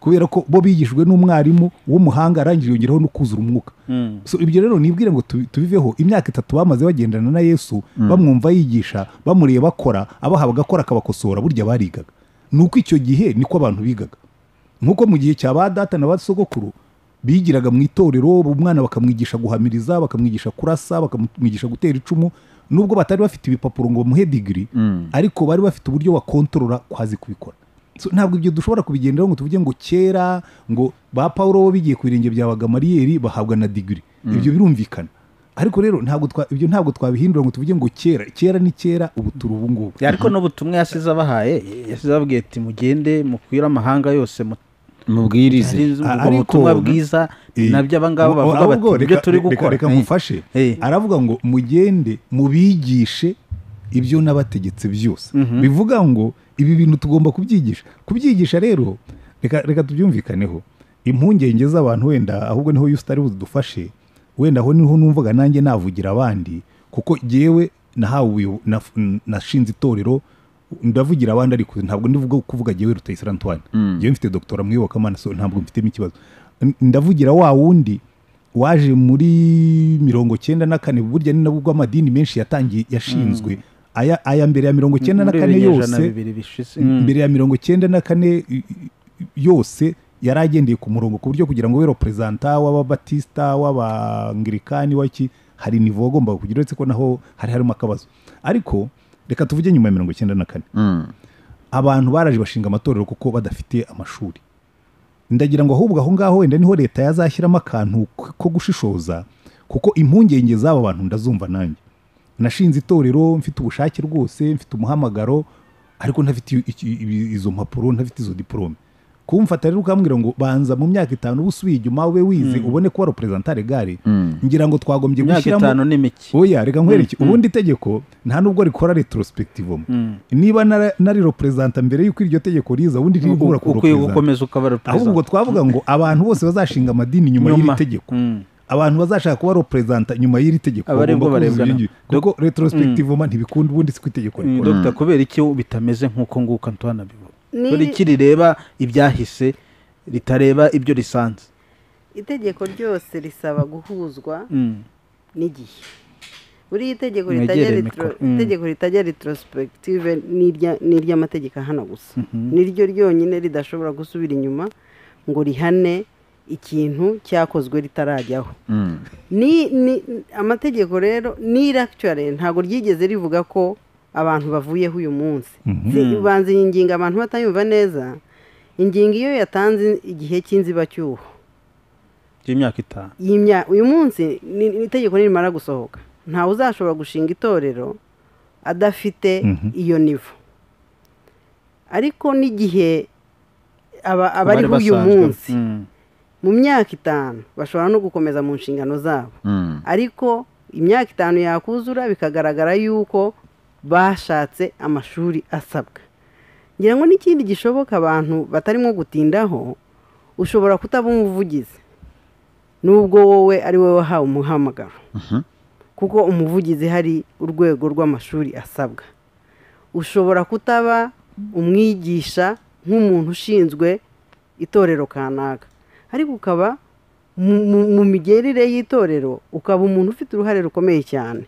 kubera ko bo bigishijwe n'umwarimu w'umuhanga arangije yongeraho no kuzura umwuka so ibyo rero nibwire ngo tubi- tubiveho imyaka itatu bamaze bagendana na yesu bamwumva yigisha bamureba akora abaha bagakora akabakosora burya barigaga ni uko icyo gihe niko abantu bigaga nk'uko mu gihe cya ba data na ba sogokuru bigiraga mu itorero umwana bakamwigisha guhamiriza bakamwigisha kurasa bakamwigisha gutera icumu nubwo batari bafite ibipapuro ngo bamuhe digiri ariko bari bafite uburyo bakontorora kwazi kubikora So, ntabwo ibyo dushobora kubigenderaho ngo tuvuge ngo kera ngo ba pawulo bo bigiye ku birenge bya bagamariyeri bahabwa na digiri ibyo birumvikana ariko rero ntabwo twa- ibyo ntabwo twabihindura ngo tuvuge ngo kera kera ni kera ubu turi ubu ngubu ariko n'ubutumwa yasize abahaye yasize ababwiye ati mugende mukwire amahanga yose mu- mubwirize ubwo Ariko- butumwa bwiza Eh, nabyo abangaba ahubwo- bavuga bati ahubwo nibyo reka- turi reka- gukora reka Eh, nkufashe Eh. aravuga ngo mugende mubigishe ibyo nabategetse byose bivuga ngo ibi bintu tugomba kubyigisha kubyigisha rero reka reka tubyumvikaneho impungenge z'abantu wenda ahubwo niho yusita ari budufashe wenda aho niho numvaga nanjye navugira abandi kuko jyewe nahawe ubuyo- naf- nashinze itorero ndavugira abandi ariko ntabwo ndivuga kuvuga jyewe Rutayisire Antoine jyewe mfite doctora mu iyobokamana so ntabwo mfitemo ikibazo N- ndavugira wa wundi waje muri mirongo cyenda na kane burya ni nabwo amadini menshi yatangiye yashinzwe aya, aya mbere ya mirongo cyenda na muri kane ibinyejana yose bibiri bishize mbere ya mirongo cyenda na kane i- i- yose yari agendeye ku murongo ku buryo kugira ngo ube reperezanta w'ababatisita w'abangirikani waki hari nivo wagombaga kugira uretse ko naho hari harimo akabazo ariko reka tuvuge nyuma ya mirongo cyenda na kane abantu baraje bashinga amatorero kuko badafite amashuri ndagira ngo ahubwo aho ngaho wenda niho leta yazashyiramo akantu k- ko gushishoza kuko impungenge z'aba bantu ndazumva nanjye nashinze itorero mfite ubushake rwose mfite umuhamagaro ariko ntafite i- i- i- izo mpapuro ntafite izo diporome kumfata rero ukambwira ngo banza mu myaka itanu uba usubiye inyuma ube wize ubone kuba reperezantare gare ngira ngo twagombye imyaka itanu gushyiramo ni mike oya reka nkwereke ubundi itegeko nta nubwo rikora retrospective niba nara- nari reperezanta mbere y'uko iryo tegeko riza ubundi ntibura ku ukwiye representa. gukomeza ukaba ahubwo reperezida ubwo twavuga ngo abantu bose bazashinga amadini nyuma Nyuma. y'iri tegeko abantu bazashaka kuba reperezanta nyuma y'iri tegeko Abaregwa bagomba kuzuza barebwa ibyo ngibyo. kuko retrospective ma ntibikunda ubundi si ku itegeko rikora dogita kubera iki bitameze nk'uko nguko antoine abivuga Ni- kubera iki rireba ibyahise ritareba ibyo risanze itegeko ryose risaba guhuzwa Mm. n'igihe buriya itegeko Mwegere ritajya mikoro. retro- itegeko ritajya retrospective ni irya- ni iry'amategeko hano gusa niryo ryonyine ridashobora gusubira inyuma ngo rihane ikintu cyakozwe ritarajyaho ni ni amategeko rero ni racture ntabwo ryigeze rivuga ko abantu bavuyeho uyu munsi Si- banza iyi ngingo abantu batayumva neza ingingo iyo yatanze igihe cy'inzibacyuho by'imyaka itanu y'imya- uyu munsi ni ni itegeko nirimara gusohoka ntawe uzashobora gushinga itorero adafite Mhm. iyo nivo ariko n'igihe aba- Abari abariho uyu basanzwe. munsi Mm, mu myaka itanu bashobora no gukomeza mu nshingano zabo Mm. ariko imyaka itanu yakuzura bikagaragara yuko bashatse amashuri asabwa ngira ngo n'ikindi gishoboka abantu batarimo gutindaho ushobora kutaba umuvugizi nubwo wowe ari wowe wahawe umuhamagaro kuko umuvugizi hari urwego rw'amashuri asabwa ushobora kutaba umwigisha nk'umuntu ushinzwe itorero kanaka ariko ukaba mu- mu- mu migerire y'itorero ukaba umuntu ufite uruhare rukomeye cyane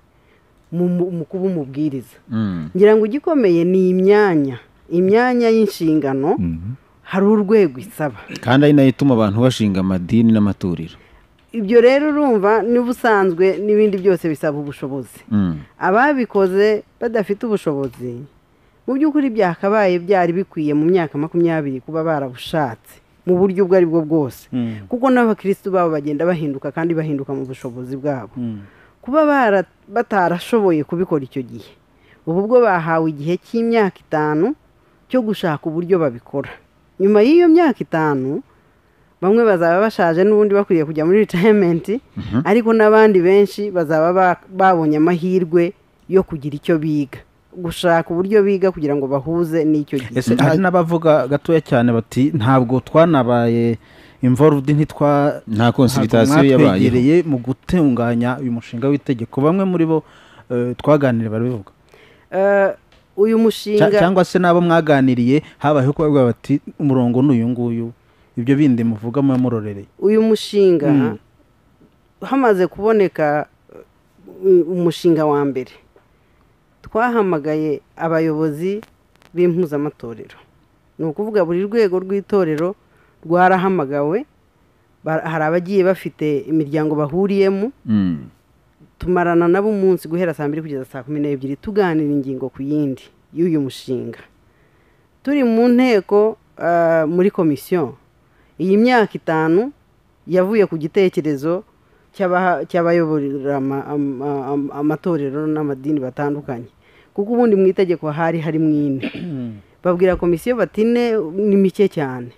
mu- mu mu kuba umubwiriza Mm. ngira ngo igikomeye ni imyanya imyanya y'inshingano hari urwego isaba kandi ari nayo ituma abantu bashinga amadini n'amatorero ibyo rero urumva n'ubusanzwe n'ibindi byose bisaba ubushobozi Mm. ababikoze badafite ubushobozi mu by'ukuri byakabaye byari bikwiye mu myaka makumyabiri kuba barabushatse mu buryo ubwo ari bwo bwose mm, kuko n'abakirisitu babo bagenda bahinduka kandi bahinduka mu bushobozi bwabo mm. kuba bara- batarashoboye kubikora icyo gihe ubu bwo bahawe igihe cy'imyaka itanu cyo gushaka uburyo babikora nyuma y'iyo myaka itanu bamwe bazaba bashaje n'ubundi bakwiriye kujya muri retirement ariko n'abandi benshi bazaba ba- babonye amahirwe yo kugira icyo biga gushaka uburyo biga kugira ngo bahuze n'icyo gihe ese hari n'abavuga gatoya cyane bati ntabwo twanabaye involved ntitwa nta konsiritasiyo ntabwo yabayeho mwatwegereye mu gutunganya uyu mushinga w'itegeko bamwe muri bo eh, twaganiriye barabivuga Eh, uyu Cya- mushinga cyangwa se n'abo mwaganiriye habayeho kuba bavuga bati umurongo ni uyu nguyu ibyo bindi muvuga muba murorereye uyu mushinga Mm. hamaze kuboneka uh, umushinga wa mbere twahamagaye abayobozi b'impuzamatorero ni ukuvuga buri rwego rw'itorero rwarahamagawe Ba- hari abagiye bafite imiryango bahuriyemo Mm. tumarana nabo umunsi guhera saa mbiri kugeza saa kumi n'ebyiri tuganira ingingo ku yindi y'uyu mushinga turi mu nteko ah, muri komisiyo iyi myaka itanu yavuye ku gitekerezo cy'abaha- cy'abayoborera ama- ama- ama- amatorero n'amadini batandukanye kuko ubundi mu itegeko hari harimo ine babwira komisiyo bati ine ni mike cyane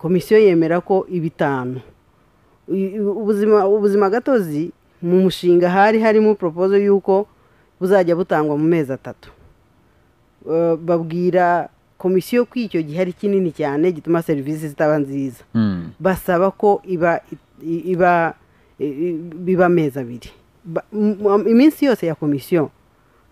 komisiyo yemera ko ibitanu I- ubuzima ubuzima gatozi mu mushinga hari harimo propozo y'uko buzajya butangwa mu mezi atatu Eh, babwira komisiyo ko icyo gihe ari kinini cyane gituma serivisi zitaba nziza Mm. basaba ko iba i- iba i- i- biba amezi abiri Ba- m- iminsi yose ya komisiyo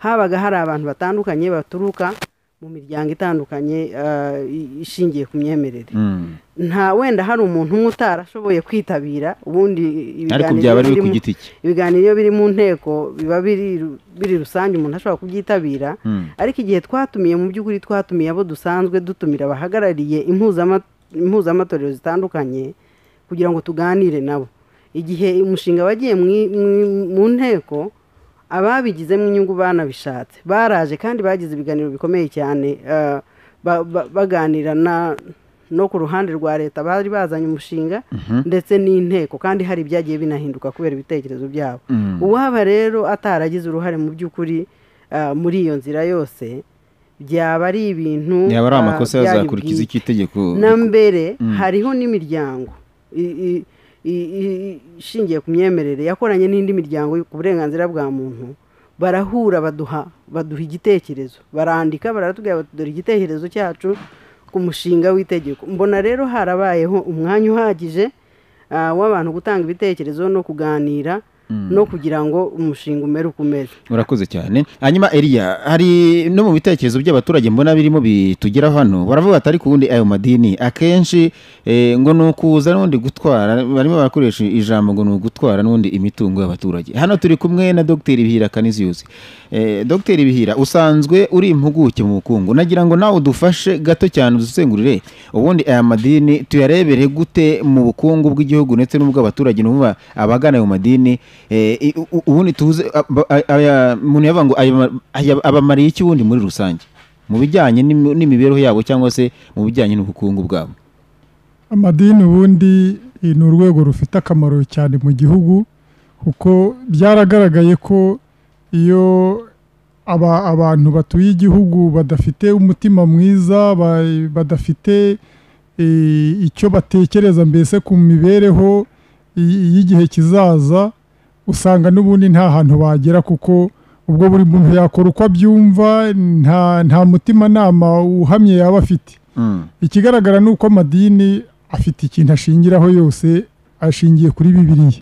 habaga hari abantu batandukanye baturuka mu miryango itandukanye eh, i- ishingiye ku myemerere Mm. nta wenda hari umuntu umwe utarashoboye kwitabira ubundi ariko ibiganiro byaba ari we biri ku mu- giti cye ibiganiro iyo biri mu nteko biba biri ru- biri rusange umuntu ashobora kubyitabira Mm. ariko igihe twatumiye mu by'ukuri twatumiye abo dusanzwe dutumira abahagarariye impuzama- impuzamatorero zitandukanye kugira ngo tuganire nabo igihe umushinga wagiye mwi- mwi- mu nteko ababigizemo inyungu banabishatse baraje kandi bagize ibiganiro bikomeye cyane eh, ba- ba- baganira na no ku ruhande rwa leta bari bazanye umushinga ndetse n'inteko kandi hari ibyagiye binahinduka kubera ibitekerezo byabo Mm. uwaba rero ataragize uruhare mu by'ukuri ah, muri iyo nzira yose byaba ari ibintu yaba ari ah, amakosa byari yazakurikiza bwite icyo itegeko na mbere Mm. hariho n'imiryango i- i- i- i- ishingiye ku myemerere yakoranye n'indi miryango ku burenganzira bwa muntu barahura baduha baduha igitekerezo barandika baratubwira bati dore igitekerezo cyacu ku mushinga w'itegeko mbona rero harabayeho umwanya uhagije ah, w'abantu gutanga ibitekerezo no kuganira no kugira ngo umushinga umere uko umeze urakoze cyane hanyuma eriya hari no mu bitekerezo by'abaturage mbona birimo bitugera hano baravuga ati ariko ubundi ayo madini akenshi eh, ngo ni ukuza n'undi gutwara barimo barakoresha ijambo ngo ni ugutwara n'undi imitungo y'abaturage hano turi kumwe na dogiteri bihira kaniziyuzi eh, dogiteri bihira usanzwe uri impuguke mu bukungu nagira ngo nawe udufashe gato cyane udusengurire ubundi aya madini tuyarebere gute mu bukungu bw'igihugu ndetse n'ubw'abaturage numva abagana ayo madini eh, i- u- u- ubundi tuze aba- aya- aya- umuntu yavuga ngo aya- aya- abamariye iki ubundi muri rusange mu bijyanye n'imi- n'imibereho yabo cyangwa se mu bijyanye n'ubukungu bwabo amadini ubundi eh, ni urwego rufite akamaro cyane mu gihugu kuko byaragaragaye ko iyo aba- abantu batuye igihugu badafite umutima mwiza ba- badafite eh, icyo batekereza mbese ku mibereho y- y'igihe kizaza usanga n'ubundi nta hantu bagera kuko ubwo buri muntu yakora uko abyumva nta nta mutimanama uhamye yaba afite ikigaragara ni uko amadini afite ikintu ashingiraho yose ashingiye kuri bibiriya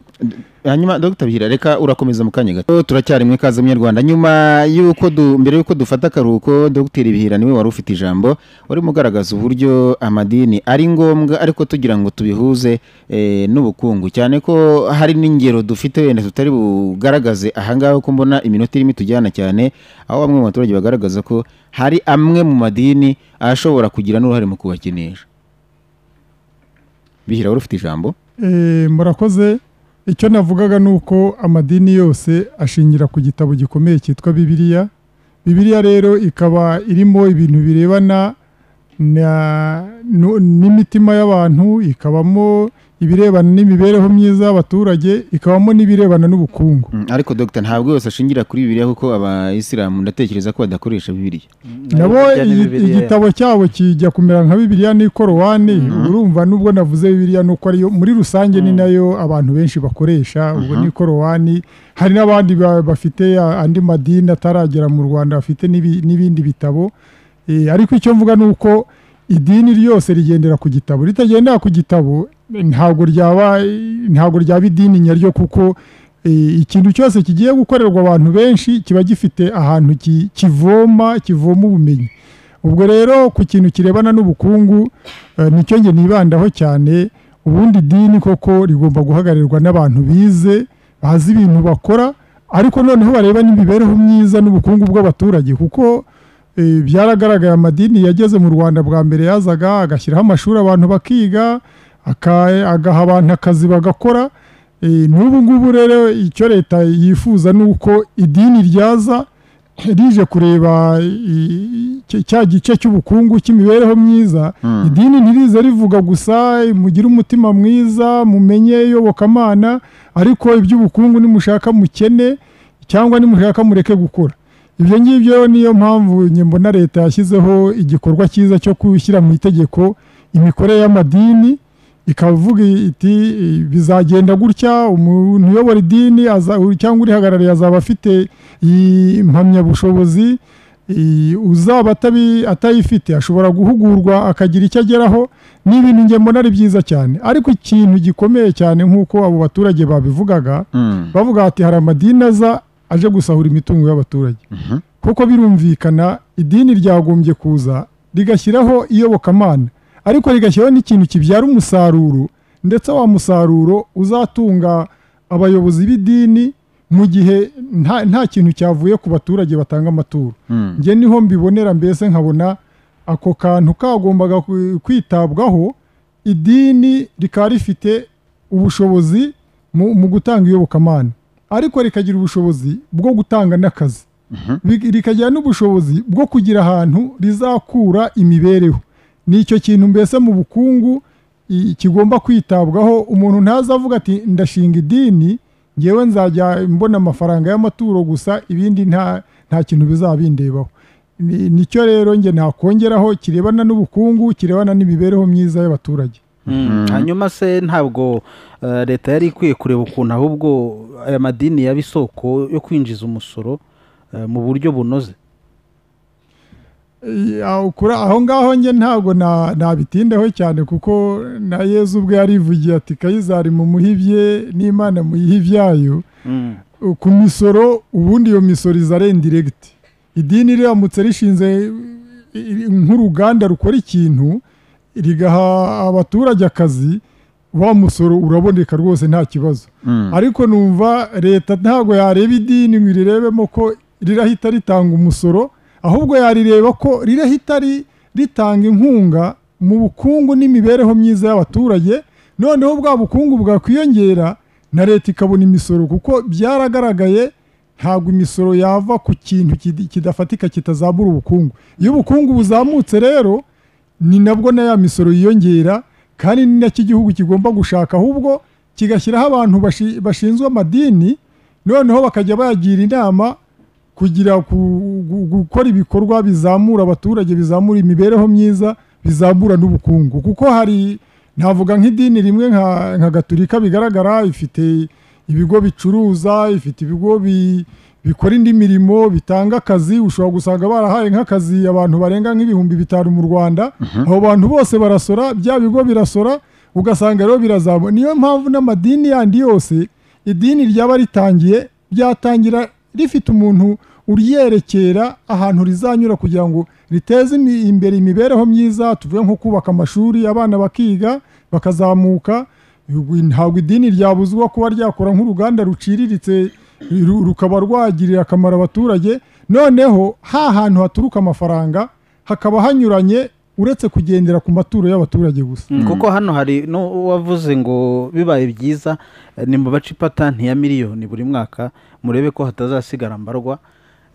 hanyuma dr bihira reka urakomeza mu kanya gato turacyari mu ikaze munyarwanda nyuma y'uko du- mbere y'uko dufata akaruhuko dr bihira niwe wari ufite ijambo warimo ugaragaza uburyo amadini ari ngombwa ariko tugira ngo tubihuze eh, n'ubukungu cyane ko hari n'ingero dufite wenda tutari bugaragaze ahangaha ko mbona iminota irimo itujyana cyane aho bamwe mu baturage bagaragaza ko hari amwe mu madini ashobora kugira n'uruhare mu kubakinisha bihira wari ufite ijambo Eh, murakoze icyo navugaga ni uko amadini yose ashingira ku gitabo gikomeye cyitwa bibiliya bibiliya rero ikaba irimo ibintu birebana na- nu- n'imitima y'abantu ikabamo ibirebana n'imibereho myiza y'abaturage ikabamo n'ibirebana n'ubukungu Mm, ariko dogita ntabwo yose ashingira kuri bibiliya kuko abayisilamu ndatekereza ko badakoresha bibiliya nabo bijyanye na iyi- Bibiliya. igitabo cyabo kijya kumera nka bibiliya n'ikorowani urumva nubwo navuze bibiliya nuko ariyo muri rusange ni nayo abantu benshi bakoresha ubwo n'ikorowani hari n'abandi ba- bafite a- andi madini ataragera mu rwanda bafite n'ibi- n'ibindi bitabo Eh, ariko icyo mvuga ni uko idini ryose rigendera ku gitabo ritagendera ku gitabo eh, ntabwo ryaba eh, ntabwo ryaba idini nyaryo kuko eh, ikintu cyose kigiye gukorerwa abantu benshi kiba gifite ahantu ki- kivoma kivoma ubumenyi ubwo rero ku kintu kirebana n'ubukungu eh, nicyo nge nibandaho cyane ubundi idini koko rigomba guhagararirwa n'abantu bize bazi ibintu bakora ariko noneho bareba n'imibereho myiza n'ubukungu bw'abaturage kuko eh, byaragaragaye amadini yageze mu rwanda bwa mbere yazaga agashyiraho amashuri abantu bakiga aka- agaha abantu akazi bagakora Eh, n'ubu ngubu rero icyo leta yifuza ni uko idini ryaza rije kureba i- i- cya gice cy'ubukungu cy'imibereho myiza idini ntirize rivuga gusa mugire umutima mwiza mumenye iyobokamana ariko iby'ubukungu nimushaka mukene cyangwa nimushaka mureke gukora ibyo ngibyo niyo mpamvu njye mbona leta yashyizeho igikorwa cyiza cyo gushyira mu itegeko imikorere y'amadini ikavuga iti "Eh, bizagenda gutya umuntu uyobora idini aza- cyangwa urihagarariye azaba afite iyi mpamyabushobozi eh, uzaba atabi- atayifite ashobora guhugurwa akagira icyo ageraho ni ibintu njye mbona ari byiza cyane ariko ikintu gikomeye cyane nk'uko abo baturage babivugaga bavuga bati hari amadini aza aje gusahura imitungo y'abaturage kuko birumvikana idini ryagombye kuza rigashyiraho iyobokamana ariko rigashyiraho n'ikintu kibyara umusaruro ndetse wa musaruro uzatunga abayobozi b'idini mu gihe nta, nta kintu cyavuye ku baturage batanga amaturo njye niho mbibonera mbese nkabona ako kantu kagombaga ku- kwitabwaho idini rikaba rifite ubushobozi mu, mu gutanga iyobokamana ariko rikagira ubushobozi bwo gutanga n'akazi Rik- rikagira n'ubushobozi bwo kugira ahantu rizakura imibereho ni icyo kintu mbese mu bukungu i- kigomba kwitabwaho umuntu ntazavuga ati ndashinga idini ngewe nzajya mbona amafaranga y'amaturo gusa ibindi nta nta kintu bizaba bindebaho Ni- nicyo rero njye nakongeraho kirebana n'ubukungu kirebana n'imibereho myiza y'abaturage hanyuma se ntabwo eh, leta yari ikwiye kureba ukuntu ahubwo aya madini yaba isoko yo kwinjiza umusoro eh, mu buryo bunoze Eh, aho kuri- aho ngaho njye ntabwo na- nabitindaho cyane kuko na yezu ubwe yarivugiye ati kayizari mumuhibye n'imana muyihe ibyayo Uh, ku misoro ubundi iyo misoro iza ari indiregiti idini riramutse rishinze i- i- nk'uruganda rukora ikintu rigaha abaturage akazi wa musoro uraboneka rwose nta kibazo ariko numva leta ntabwo yareba idini ngo irirebemo ko rirahita ritanga umusoro ahubwo yarireba ko rirahita ri- ritanga inkunga mu bukungu n'imibereho myiza y'abaturage noneho bwa bukungu bwakwiyongera na leta ikabona imisoro kuko byaragaragaye ntabwo imisoro yava ku kintu kidi- kidafatika kitazamura ubukungu iyo ubukungu buzamutse rero ni nabwo na ya misoro yiyongera kandi ni nacyo igihugu kigomba gushaka ahubwo kigashyiraho abantu bashi- bashinzwe amadini noneho bakajya bagira inama kugira ku, gu- gukora ibikorwa bizamura abaturage bizamura imibereho myiza bizamura n'ubukungu kuko hari navuga nk'idini rimwe nka, nka gaturika bigaragara ifite ibigo bicuruza ifite ibigo bi, bikora indi mirimo bitanga akazi ushobora gusanga barahaye nk'akazi abantu barenga nk'ibihumbi bitanu mu rwanda abo bantu bose barasora bya bigo birasora ugasanga rero birazamura niyo mpamvu n'amadini yandi yose idini ryaba ritangiye byatangira rifite umuntu uryerekera ahantu rizanyura kugira ngo riteze imi- imbere imibereho myiza tuvuge nko kubaka amashuri abana bakiga bakazamuka Ubu ntabwo idini ryabuzwa kuba ryakora nk'uruganda ruciriritse ru- rukaba rwagirira akamaro abaturage noneho ha hantu haturuka amafaranga hakaba hanyuranye uretse kugendera ku maturo y'abaturage gusa kuko hano hari n'uwavuze ngo bibaye byiza eh, ni mu bace ipatanti ya miliyoni buri mwaka murebe ko hatazasigara mbarwa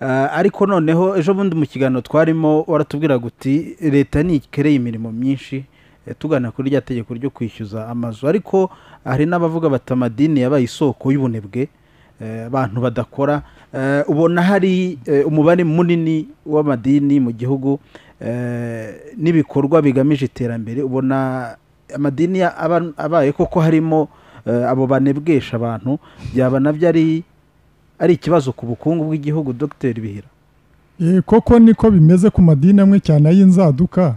Ah, ariko noneho ejo bundi mu kiganiro twarimo waratubwiraga uti leta ntikereye imirimo myinshi eh, tugana kuri rya tegeko ryo kwishyuza amazu ariko hari n'abavuga bati amadini yabaye isoko y'ubunebwe eh, abantu badakora Eh, ubona hari eh, umubare munini w'amadini mu gihugu eh, n'ibikorwa bigamije iterambere ubona amadini ya- aba- abaye koko harimo eh, abo banebwesha abantu byaba nabyo ari ari ikibazo ku bukungu bw'igihugu dogiteri bihira Eh, koko niko bimeze ku madini amwe cyane ay'inzaduka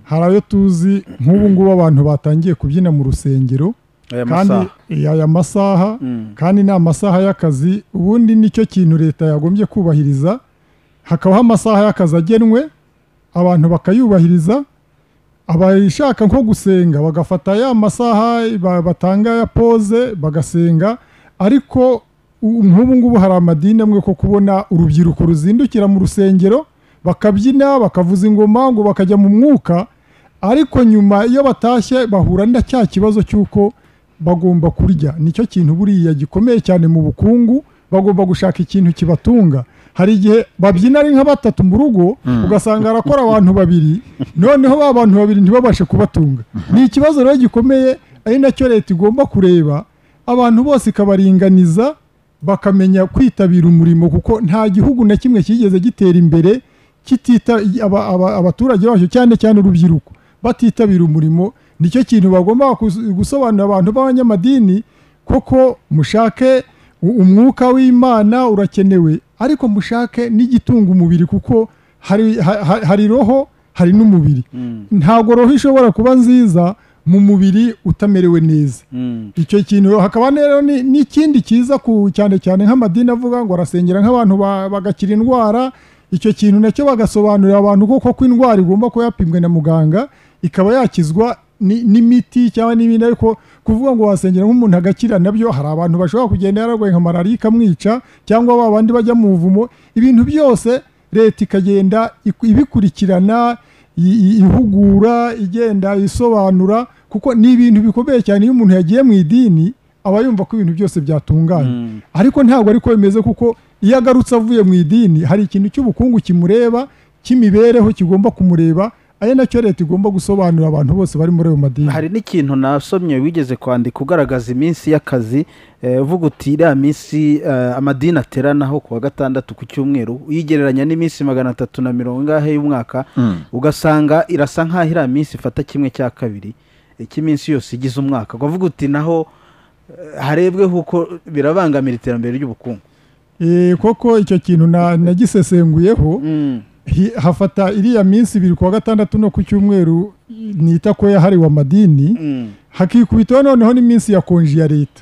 hari ayo tuzi nk'ubu ngubu abantu batangiye kubyina mu rusengero aya kandi masaha eh, aya masaha Mm. kandi ni amasaha y'akazi ubundi nicyo kintu leta yagombye kubahiriza hakabaho amasaha y'akazi agenwe abantu bakayubahiriza abashaka nko gusenga bagafata ya masaha ba- batanga ya pose bagasenga ariko u- nk'ubu ngubu hari amadini amwe ko kubona urubyiruko ruzindukira mu rusengero bakabyina bakavuza ingoma ngo bakajya mu mwuka ariko nyuma iyo batashye bahura na cya kibazo cy'uko bagomba kurya nicyo kintu buriya gikomeye cyane mu bukungu bagomba gushaka ikintu kibatunga hari igihe babyina ari nka batatu mu rugo ugasanga arakora abantu babiri noneho ba bantu babiri ntibabashe kubatunga ni ikibazo rero gikomeye ari nacyo leta igomba kureba abantu bose ikabaringaniza bakamenya kwitabira umurimo kuko nta gihugu na kimwe cyigeze gitera imbere kitita aba- aba- abaturage bacyo cyane cyane urubyiruko batitabira umurimo nicyo kintu bagomba kus- gusobanurira abantu b'abanyamadini koko mushake u- umwuka w'imana urakenewe ariko mushake n'igitunga umubiri kuko hari, ha- ha- hari roho hari n'umubiri ntabwo roho ishobora kuba nziza mu mubiri utamerewe neza icyo kintu hakaba rero ni- n'ikindi cyiza ku cyane cyane nk'amadini avuga ngo arasengera nk'abantu ba- bagakira indwara icyo kintu nacyo bagasobanurira abantu koko ko indwara igomba kuba yapimwe na muganga ikaba yakizwa ni- n'imiti cyangwa n'ibindi ariko kuvuga ngo wasengera nk'umuntu agakira nabyo hari abantu bashobora kugenda yararwaye nka malariya ikamwica cyangwa ba bandi bajya mu buvumo ibintu byose leta ikagenda iku- ibikurikirana i- i- ihugura igenda isobanura kuko ni ibintu bikomeye cyane iyo umuntu yagiye mu idini aba yumva ko ibintu byose byatunganye ariko ntabwo ariko bimeze kuko iyo agarutse avuye mu idini hari ikintu cy'ubukungu kimureba cy'imibereho kigomba kumureba ari nacyo leta igomba gusobanurira abantu bose bari muri ayo madini hari n'ikintu nasomye wigeze kwandika ugaragaza iminsi y'akazi eh, uvuga uti iriya minsi eh, amadini ateranaho ku wa gatandatu ku cyumweru uyigereranya n'iminsi magana atatu na mirongo ingahe y'umwaka ugasanga irasa nk'aho iriya minsi ifata kimwe cya kabiri eh, cy'iminsi yose igize umwaka ukavuga uti naho eh, harebwe kuko birabangamira iterambere ry'ubukungu Eh, koko icyo kintu na- nagisesenguyeho hi- hafata iriya minsi ibiri ku wa gatandatu no ku cyumweru nita ko yahariwe amadini hakikubitaho noneho n'iminsi ya konji ya leta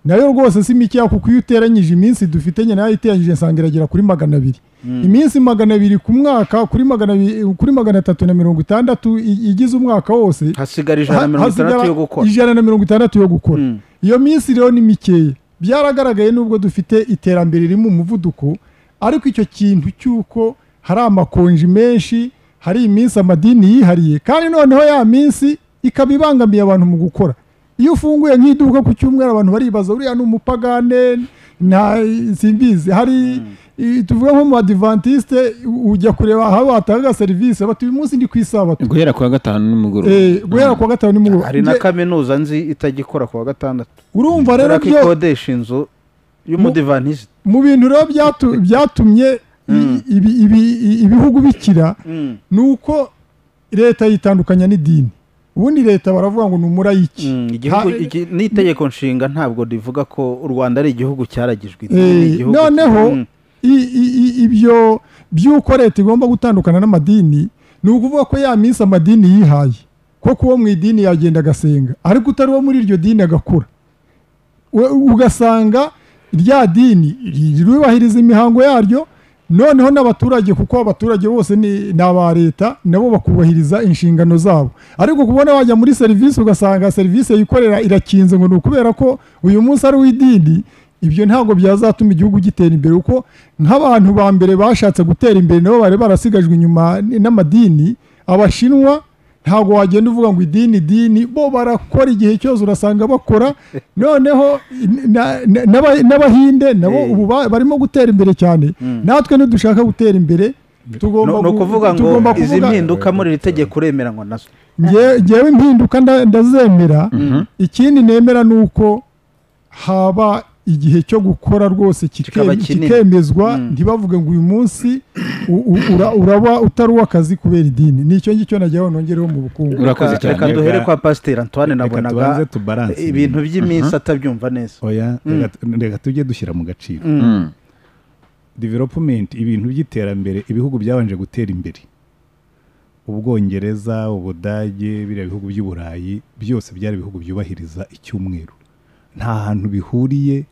nayo rwose si mikeya kuko iyo uteranyije iminsi dufitanye nayo iteranyije nsanga iragera kuri magana abiri iminsi magana abiri ku mwaka kuri magana abiri kuri magana atatu na mirongo itandatu i- igize umwaka wose hasigara ijana na Ha- mirongo hasigara itandatu yo gukora ijana na mirongo itandatu yo gukora Mm. iyo minsi rero ni mikeya byaragaragaye nubwo dufite iterambere riri mu muvuduko ariko icyo kintu cy'uko hari amakonji menshi hari iminsi amadini yihariye kandi noneho ya minsi ikaba ibangamiye abantu mu gukora iyo ufunguye nk'iduka ku cyumweru abantu baribaza uriya ni umupagane nta simbizi hari i- tuvuga nko mu adivantisite ujya kureba aho batanga serivisi bati uyu munsi ndi ku isabato guhera kuwa gatanu nimugoroba Eh, guhera kuwa gatanu nimugoroba hari na Nge- kaminuza nzi itajya ku wa gatandatu urumva rero ko byo ikodesha inzu y'umudivantisite mu bintu rero byatu- byatumye i- ibi- ibi- i- ibihugu bikira ni uko leta yitandukanya n'idini ubundi leta baravuga ngo ni umurayiki Mm, igihugu Ha- iki- n'itegeko nshinga ntabwo rivuga ko u rwanda ari igihugu cyaragijwe Eh, idini, ni igihugu- noneho Mm. i- i- i- ibyo by'uko leta igomba gutandukana n'amadini ni ukuvuga ko ya minsi amadini yihaye ko kuwo mu idini yagenda agasenga ariko utari uwo muri iryo dini agakura We- ugasanga rya dini ryubahiriza imihango yaryo noneho n'abaturage kuko abaturage bose ni ni aba leta nabo bakubahiriza inshingano zabo ariko kubona wajya muri serivisi ugasanga serivisi yikorera irakinze ngo ni ukubera ko uyu munsi ari uw'idini ibyo ntabwo byazatuma igihugu gitera imbere kuko nk'abantu ba mbere bashatse gutera imbere nabo bari barasigajwe inyuma n- n'amadini abashinwa ntabwo wagenda uvuga ngo idini idini bo barakora igihe cyose urasanga bakora noneho na- na- n'aba- n'abahinde nabo Eh. ubu ba- barimo gutera imbere cyane natwe ntidushaka gutera imbere tugomba No- ni gu- ukuvuga ngo tugomba izi kuvuga- mpinduka muri iri tegeko uremeranywa nazo Nge- ngewe impinduka nda- ndazemera ikindi nemera ni uko haba igihe cyo gukora rwose kike- Kikaba kinini. kikemezwa Mm. ntibavuge ngo uyu munsi u- u- ura- uraba utari uw'akazi kubera idini ni icyo ngicyo najyaho nongereho mu bukungu urakoze Reka- cyane reka duhere Reka- kwa pasiteri antoine reka nabonaga tubanze tubaranse ibintu by'iminsi atabyumva neza oya reka- reka tujye dushyira mu gaciro Mm. development ibintu by'iterambere ibihugu byabanje gutera imbere ubwongereza ubudage biriya bihugu by'uburayi byose byari ibihugu byubahiriza icyumweru nta hantu bihuriye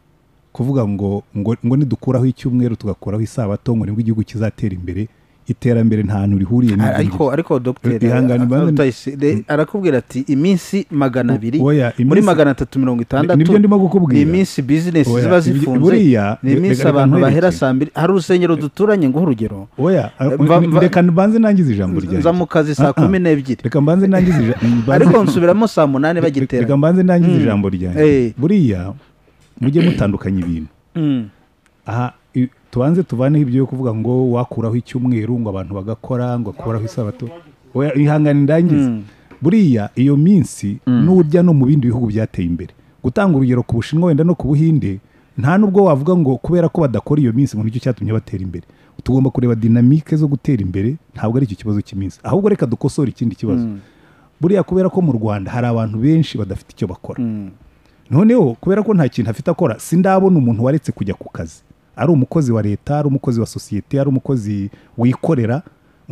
kuvuga ngo ngo, ngo nidukuraho icyumweru tugakuraho isabato ngo nibwo igihugu kizatera imbere iterambere nta hantu rihuriye n'ibyo ariko ngibyo. ariko dogiteri Ihangane, a- a- banze- Rutayisire, arakubwira ati iminsi magana abiri Oya, muri iminsi- magana atatu mirongo itandatu Nibyo ndimo kukubwira. ni iminsi bizinesi Oya, ziba ibyo- zifunze buriya, ni iminsi reka- reka abantu nkwereke. bahera saa mbiri hari urusengero duturanye nguhe urugero oya Mva- mva- reka mbanze nangize ijambo ryanjye nza mu kazi saa Ah, ah. kumi n'ebyiri reka mbanze nangize ija- mbanze- ariko nsubiramo saa munani bagitera reka mbanze nangize ijambo ryanjye Eh. buriya mujye mutandukanya ibintu Mm. aha i- tubanze tuvaneho ibyo yo kuvuga ngo wakuraho icyumweru ngo abantu bagakora ngo akuraho isabato Oya, ihangane ndangize buriya iyo minsi n'urya no mu bindi bihugu byateye imbere gutanga urugero ku bushinwa wenda no ku buhinde nta n'ubwo wavuga ngo kubera ko badakora iyo minsi ngo nicyo cyatumye batera imbere tugomba kureba dinamike zo gutera imbere ntabwo ari icyo kibazo cy'iminsi ahubwo reka dukosore ikindi kibazo buriya kubera ko mu rwanda hari abantu benshi badafite icyo bakora noneho kubera ko nta kintu afite akora sindabona umuntu waretse kujya ku kazi ari umukozi wa leta ari umukozi wa sosiyete ari umukozi wikorera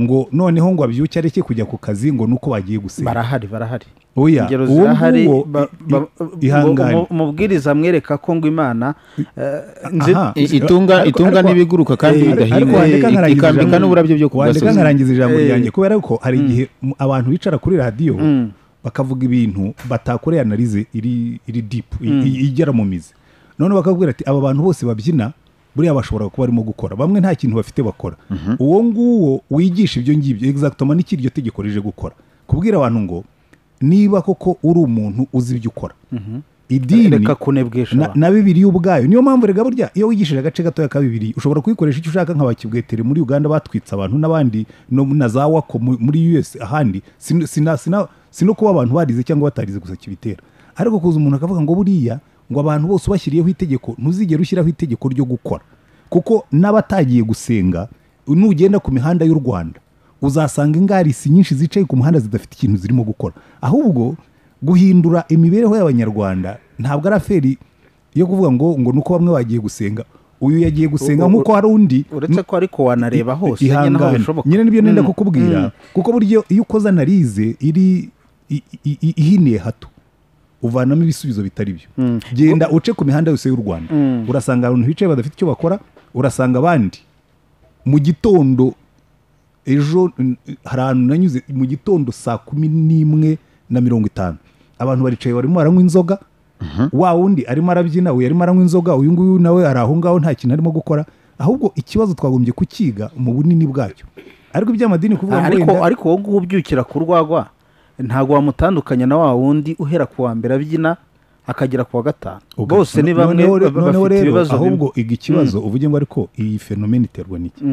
ngo noneho ngo abyuke areke kujya ku kazi ngo nuko bagiye gusenga barahari barahari oya ingero uwo zirahari nguwo ba- ba- i- ihangane mu- mubwiriza mwereka ko ngo imana eh, nzi- Aha. I- itunga Ariko- itunga ariko- n'ibiguruka kandi Eh, ariko bidahinga wandeka Ik- nkarangiza ikambika ijambo- n'uburabyo byo ku wandeka gasozi nkarangiza ijambo Eh. ryanjye kubera ko hari igihe mu- abantu bicara kuri radiyo bakavuga ibintu batakoreye analize iri iri dipu igera mu mizi none bakakubwira ati aba bantu bose babyina buriya bashobora kuba barimo gukora bamwe nta kintu bafite bakora uwo nguwo wigisha ibyo ngibyo egizagitoma n'iki iryo tegeko rije gukora kubwira abantu ngo niba koko uri umuntu uzi ibyo ukora idini reka kunebwesha na, abantu. na bibiliya ubwayo niyo mpamvu rega burya iyo wigishije agace gatoya ka bibiliya ushobora kuyikoresha icyo ushaka nk'abakibwetere muri uganda batwitse abantu n'abandi no, na za wako mu- muri us ahandi sino, sina, sina, sino kuba abantu barize cyangwa batarize gusa kibitera ariko kuza umuntu akavuga ngo buriya ngo abantu bose ubashyiriyeho itegeko ntuzigere ushyiraho itegeko ryo gukora kuko n'abatagiye gusenga nugenda ku mihanda y'u rwanda uzasanga ingarisi nyinshi zicaye ku muhanda zidafite ikintu zirimo gukora ahubwo guhindura imibereho y'abanyarwanda ntabwo ari aferi yo kuvuga ngo ngo nuko bamwe bagiye gusenga uyu yagiye gusenga Ubu- nk'uko hari undi uretse ko ariko wanareba hose nyine naho ihangane bishoboka nyine nibyo nenda Mm. kukubwira kuko buryo iyo ukoze analize iri i- i- i- ihiniye hato uvanamo ibisubizo bitari byo genda uce ku mihanda yose y'u rwanda urasanga abantu bicaye badafite icyo bakora urasanga abandi mu gitondo ejo n- hari ahantu nanyuze mu gitondo saa kumi n'imwe na mirongo itanu abantu baricaye barimo baranywa inzoga wa wundi arimo arabyina uyu arimo aranywa inzoga uyu nguyu nawe ari aho ngaho nta kintu arimo gukora ahubwo ikibazo twagombye kukiga mu bunini bwacyo ariko iby'amadini kuvuga ngo ariko wenda ariko wowe ubyukira ku rwagwa ntabwo wamutandukanya na wa wundi uhera ku wa mbere abyina akagera ku wa gatanu bose ni bamwe Noneho re- baba noneho bafite rero ibibazo ahubwo bimwe iga ikibazo uvuge ngo ariko iyi fenomena iterwa n'iki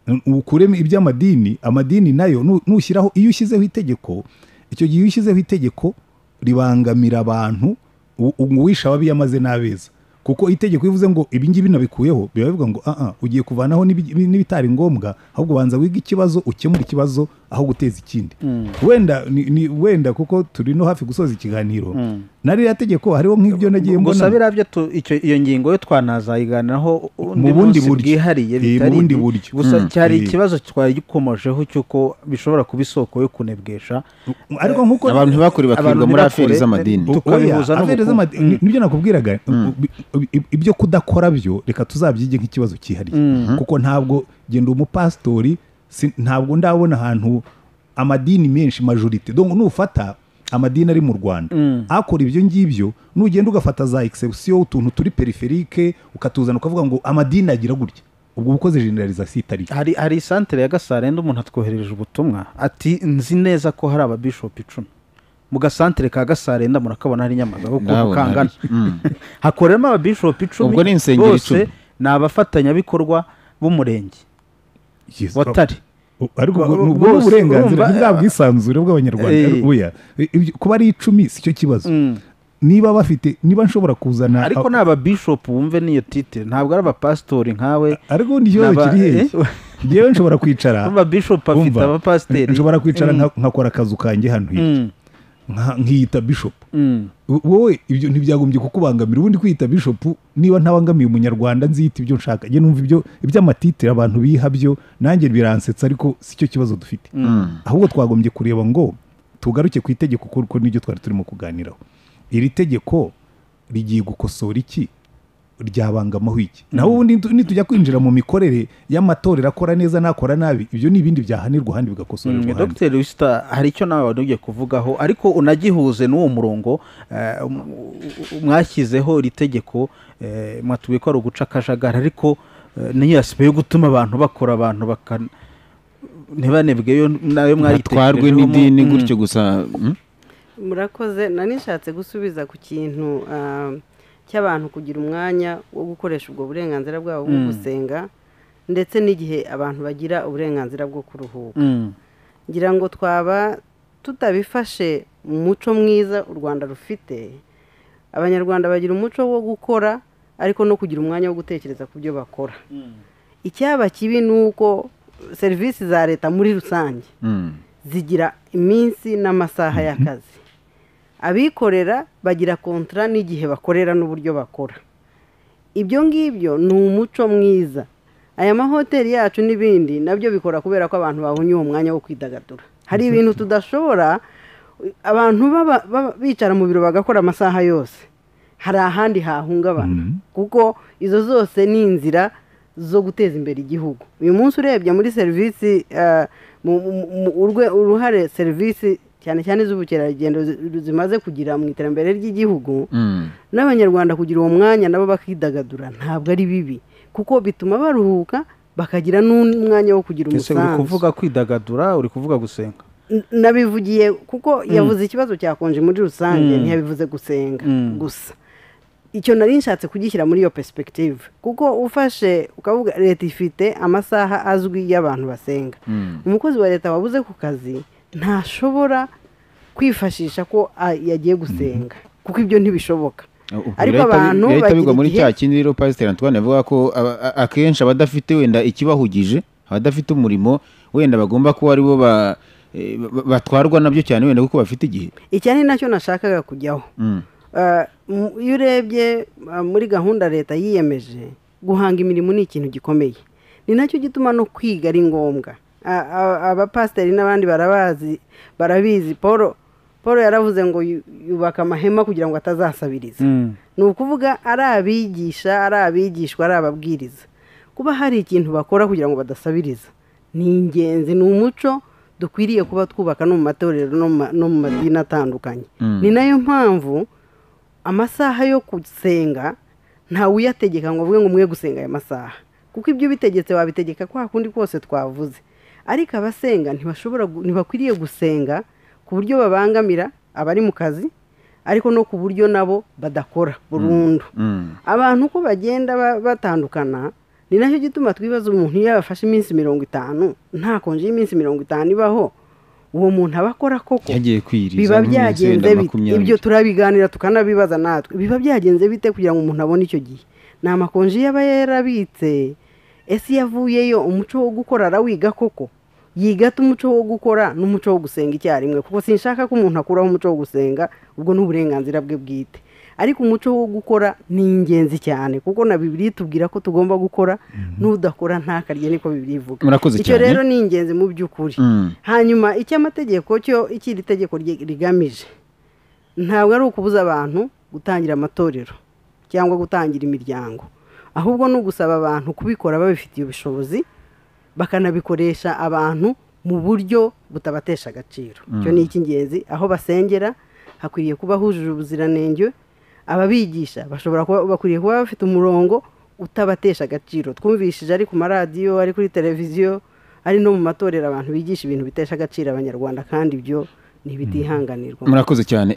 Mm. ukuremo iby'amadini amadini nayo nu- nushyiraho iyo ushyizeho itegeko icyo gihe iyo ushyizeho itegeko ribangamira abantu u- u- uwishe ababiyamaze n'abeza kuko itegeko iyo uvuze ngo ibi ngibi nabikuyeho biba bivuga ngo aha ugiye kuvanaho n'ibi- n'ibitari ngombwa ahubwo banza wige ikibazo ukemure ikibazo aho guteza ikindi wenda ni- ni- wenda kuko turi no hafi gusoza ikiganiro na ririya tegeko hariho nk'ibyo nagiye gusa mbona biriya byo tu- icyo- iyo ngingo yo twanazayiganiraho undi Mu bundi munsi buryo. bwihariye Eh, mu bitari bundi ibi. buryo. gusa Mm. cyari Eh. ikibazo twagikomojeho cy'uko bishobora kuba isoko yo kunebwesha ariko nk'uko abantu ntibakuribakwirwa abantu muri aferi ntibakure, z'amadini ne- tukabihuza Oya, aferi n'ubukungu. z'amadi- ni- nibyo nakubwiraga Bi- bi- ibyo kudakora byo reka tuzabyige nk'ikibazo cyihariye kuko ntabwo genda umupasitori si- ntabwo ndabona ahantu amadini menshi majorite donc nufata amadini ari mu rwanda akora ibyo ngibyo nugenda ugafata za exception utuntu turi periferike ukatuzana ukavuga ngo amadini agira gutya ubwo ubukoze generalization itari yo. hari hari isantere ya gasarenda umuntu atwoherereje ubutumwa ati nzi neza ko hari ababishopu icumi mu gasantere ka gasarenda murakabona hari nyamagabe kuko Ndabona kangana hari. Mm. hakoreramo ababishopu icumi Ubwo ni insengero bose icumi. ni abafatanyabikorwa b'umurenge Yes. watari U- ariko Ba- ubwo ba- ni ubwo ni bose, uburenganzira urumva, bwa bwisanzure bw'abanyarwanda Eh. oya I- ibyo- kuba ari icumi si cyo kibazo niba bafite niba nshobora kuzana ariko ni ababishopu wumve n'iyo titire ntabwo ari abapasitori nkawe ariko ni ikibazo Naba- kiri hehe eh. ngewe nshobora kwicara ababishopu afite Umva, abapasiteri nshobora kwicara nka- nkakora akazu kanjye hano hirya Mm. Nka- nkiyita bishopu Mm. wowe ibyo ntibyagombye kukubangamira ubundi kwiyita bishopu niba ntabangamiye umunyarwanda nziyita ibyo nshaka njye numva ibyo iby'amatitire abantu biha byo nanjye biransetsa ariko si cyo kibazo dufite ahubwo twagombye kureba ngo tugaruke ku itegeko kuko nibyo twari turimo kuganiraho iri tegeko rigiye gukosora iki ryabangamaho iki naho ubundi nitu- nitujya kwinjira mu mikorere y'amatorero akora neza n'akora nabi ibyo ni ibindi byahanirwa ahandi bigakosorerwa ahandi dogiteri wisita hari icyo nawe wari ugiye kuvugaho ariko unagihuze n'uwo murongo eh, um- u- mwashyizeho iri tegeko eh, mwatubwiye ko ari uguca akajagari ariko eh, n'iyo aspect yo gutuma abantu bakora abantu baka ntibanebwe yo nayo batwarwe mwayitekerejeho mu- n'idini Mm. gutyo gusa mm? murakoze nari nshatse gusubiza ku kintu ah, cy'abantu kugira umwanya wo gukoresha ubwo burenganzira bwabo bwo gusenga ndetse n'igihe abantu bagira uburenganzira bwo kuruhuka Mm. ngira ngo twaba tutabifashe mu muco mwiza u rwanda rufite abanyarwanda bagira umuco wo gukora ariko no kugira umwanya wo gutekereza ku byo bakora icyaba kibi ni uko serivisi za leta muri rusange Mm. zigira iminsi n'amasaha y'akazi abikorera bagira kontara n'igihe bakorera n'uburyo bakora ibyo ngibyo ni umuco mwiza aya mahoteli yacu n'ibindi nabyo bikora kubera ko abantu babonye uwo mwanya wo kwidagadura hari ibintu tudashobora abantu baba- baba- bicara mu biro bagakora amasaha yose hari ahandi hahungabana kuko izo zose ni inzira zo guteza imbere igihugu uyu munsi urebye muri serivisi eh, mu- mu- mu- urwe- uruhare serivisi cyane cyane iz'ubukerarugendo zi- zimaze kugira mu iterambere ry'igihugu Mm. n'abanyarwanda kugira uwo mwanya nabo bakidagadura ntabwo ari bibi kuko bituma baruhuka bakagira n'umwanya wo kugira Ese uri umusanzu kuvuga kwidagadura uri kuvuga gusenga N- nabivugiye kuko yavuze ikibazo cya konje muri rusange ntiyabivuze gusenga gusa icyo nari nshatse kugishyira muri iyo perspective kuko ufashe ukavuga leta ifite amasaha azwi y'abantu basenga umukozi wa leta wabuze ku kazi ntashobora kwifashisha ko ah, yagiye gusenga kuko ibyo ntibishoboka Ubwo ariko birahita bi- abantu birahita bigwa bagira muri igihe cya kindi rero pasiteri antoine avuga ko a- a- akenshi abadafite wenda ikibahugije abadafite umurimo wenda bagomba kuba ari bo ba- eh, ba- batwarwa nabyo cyane wenda kuko bafite igihe icyo ni nacyo nashakaga kujyaho Mm. Ah, mu- iyo urebye ah, muri gahunda leta yiyemeje guhanga imirimo ni ikintu gikomeye ni nacyo gituma no kwiga ari ngombwa Ah, ah, abapasiteri n'abandi barabazi barabizi paul paul yaravuze ngo yu- yubaka amahema kugira ngo atazasabiriza Mm. ni ukuvuga ari abigisha ari abigishwa ari ababwiriza kuba hari ikintu bakora kugira ngo badasabiriza ni ingenzi ni umuco dukwiriye kuba twubaka no mu matorero no mu ma- no mu madini atandukanye ni nayo mpamvu amasaha yo gusenga ntawe uyategeka ngo avuge ngo mwe gusenga aya masaha kuko ibyo ubitegetse wabitegeka kwa kundi kose twavuze ariko abasenga ntibashobora gu- ntibakwiriye gusenga ku buryo babangamira abari mu kazi ariko no ku buryo nabo badakora burundu abantu uko bagenda ba- batandukana ni nacyo gituma twibaza umuntu iyo yabafashe iminsi mirongo itanu nta konji y'iminsi mirongo itanu ibaho uwo muntu aba akora koko yagiye kwiriza biba nk'imyaka byagenze yenda bite makumyabiri. ibyo turabiganira tukanabibaza natwe biba byagenze bite kugira ngo umuntu abone icyo gihe ni amakonji yaba yarabitse ese iyo avuyeyo umuco wo gukora arawiga koko yigata umuco wo gukora n'umuco wo gusenga icyarimwe kuko sinshaka ko umuntu akuraho umuco wo gusenga ubwo ni uburenganzira bwe bwite ariko umuco wo gukora ni ingenzi cyane kuko na bibiri itubwira ko tugomba gukora n'udakora ntakarye niko bibiri ivuga Murakoze icyo cyane. rero ni ingenzi mu by'ukuri Mm. hanyuma icyo amategeko cyo icyo iri tegeko rye- rigamije ntabwo ari ukubuza abantu gutangira amatorero cyangwa gutangira imiryango ahubwo ni ugusaba abantu kubikora babifitiye ubushobozi bakanabikoresha abantu mu buryo butabatesha agaciro icyo ni icy'ingenzi aho basengera hakwiriye kuba hujuje ubuziranenge ababigisha bashobora kuba bakwiriye kuba bafite umurongo utabatesha agaciro twumvishije ari ku maradiyo ari kuri televiziyo ari no mu matorero abantu bigisha ibintu bitesha agaciro abanyarwanda kandi ibyo ni ibitihanganirwa murakoze cyane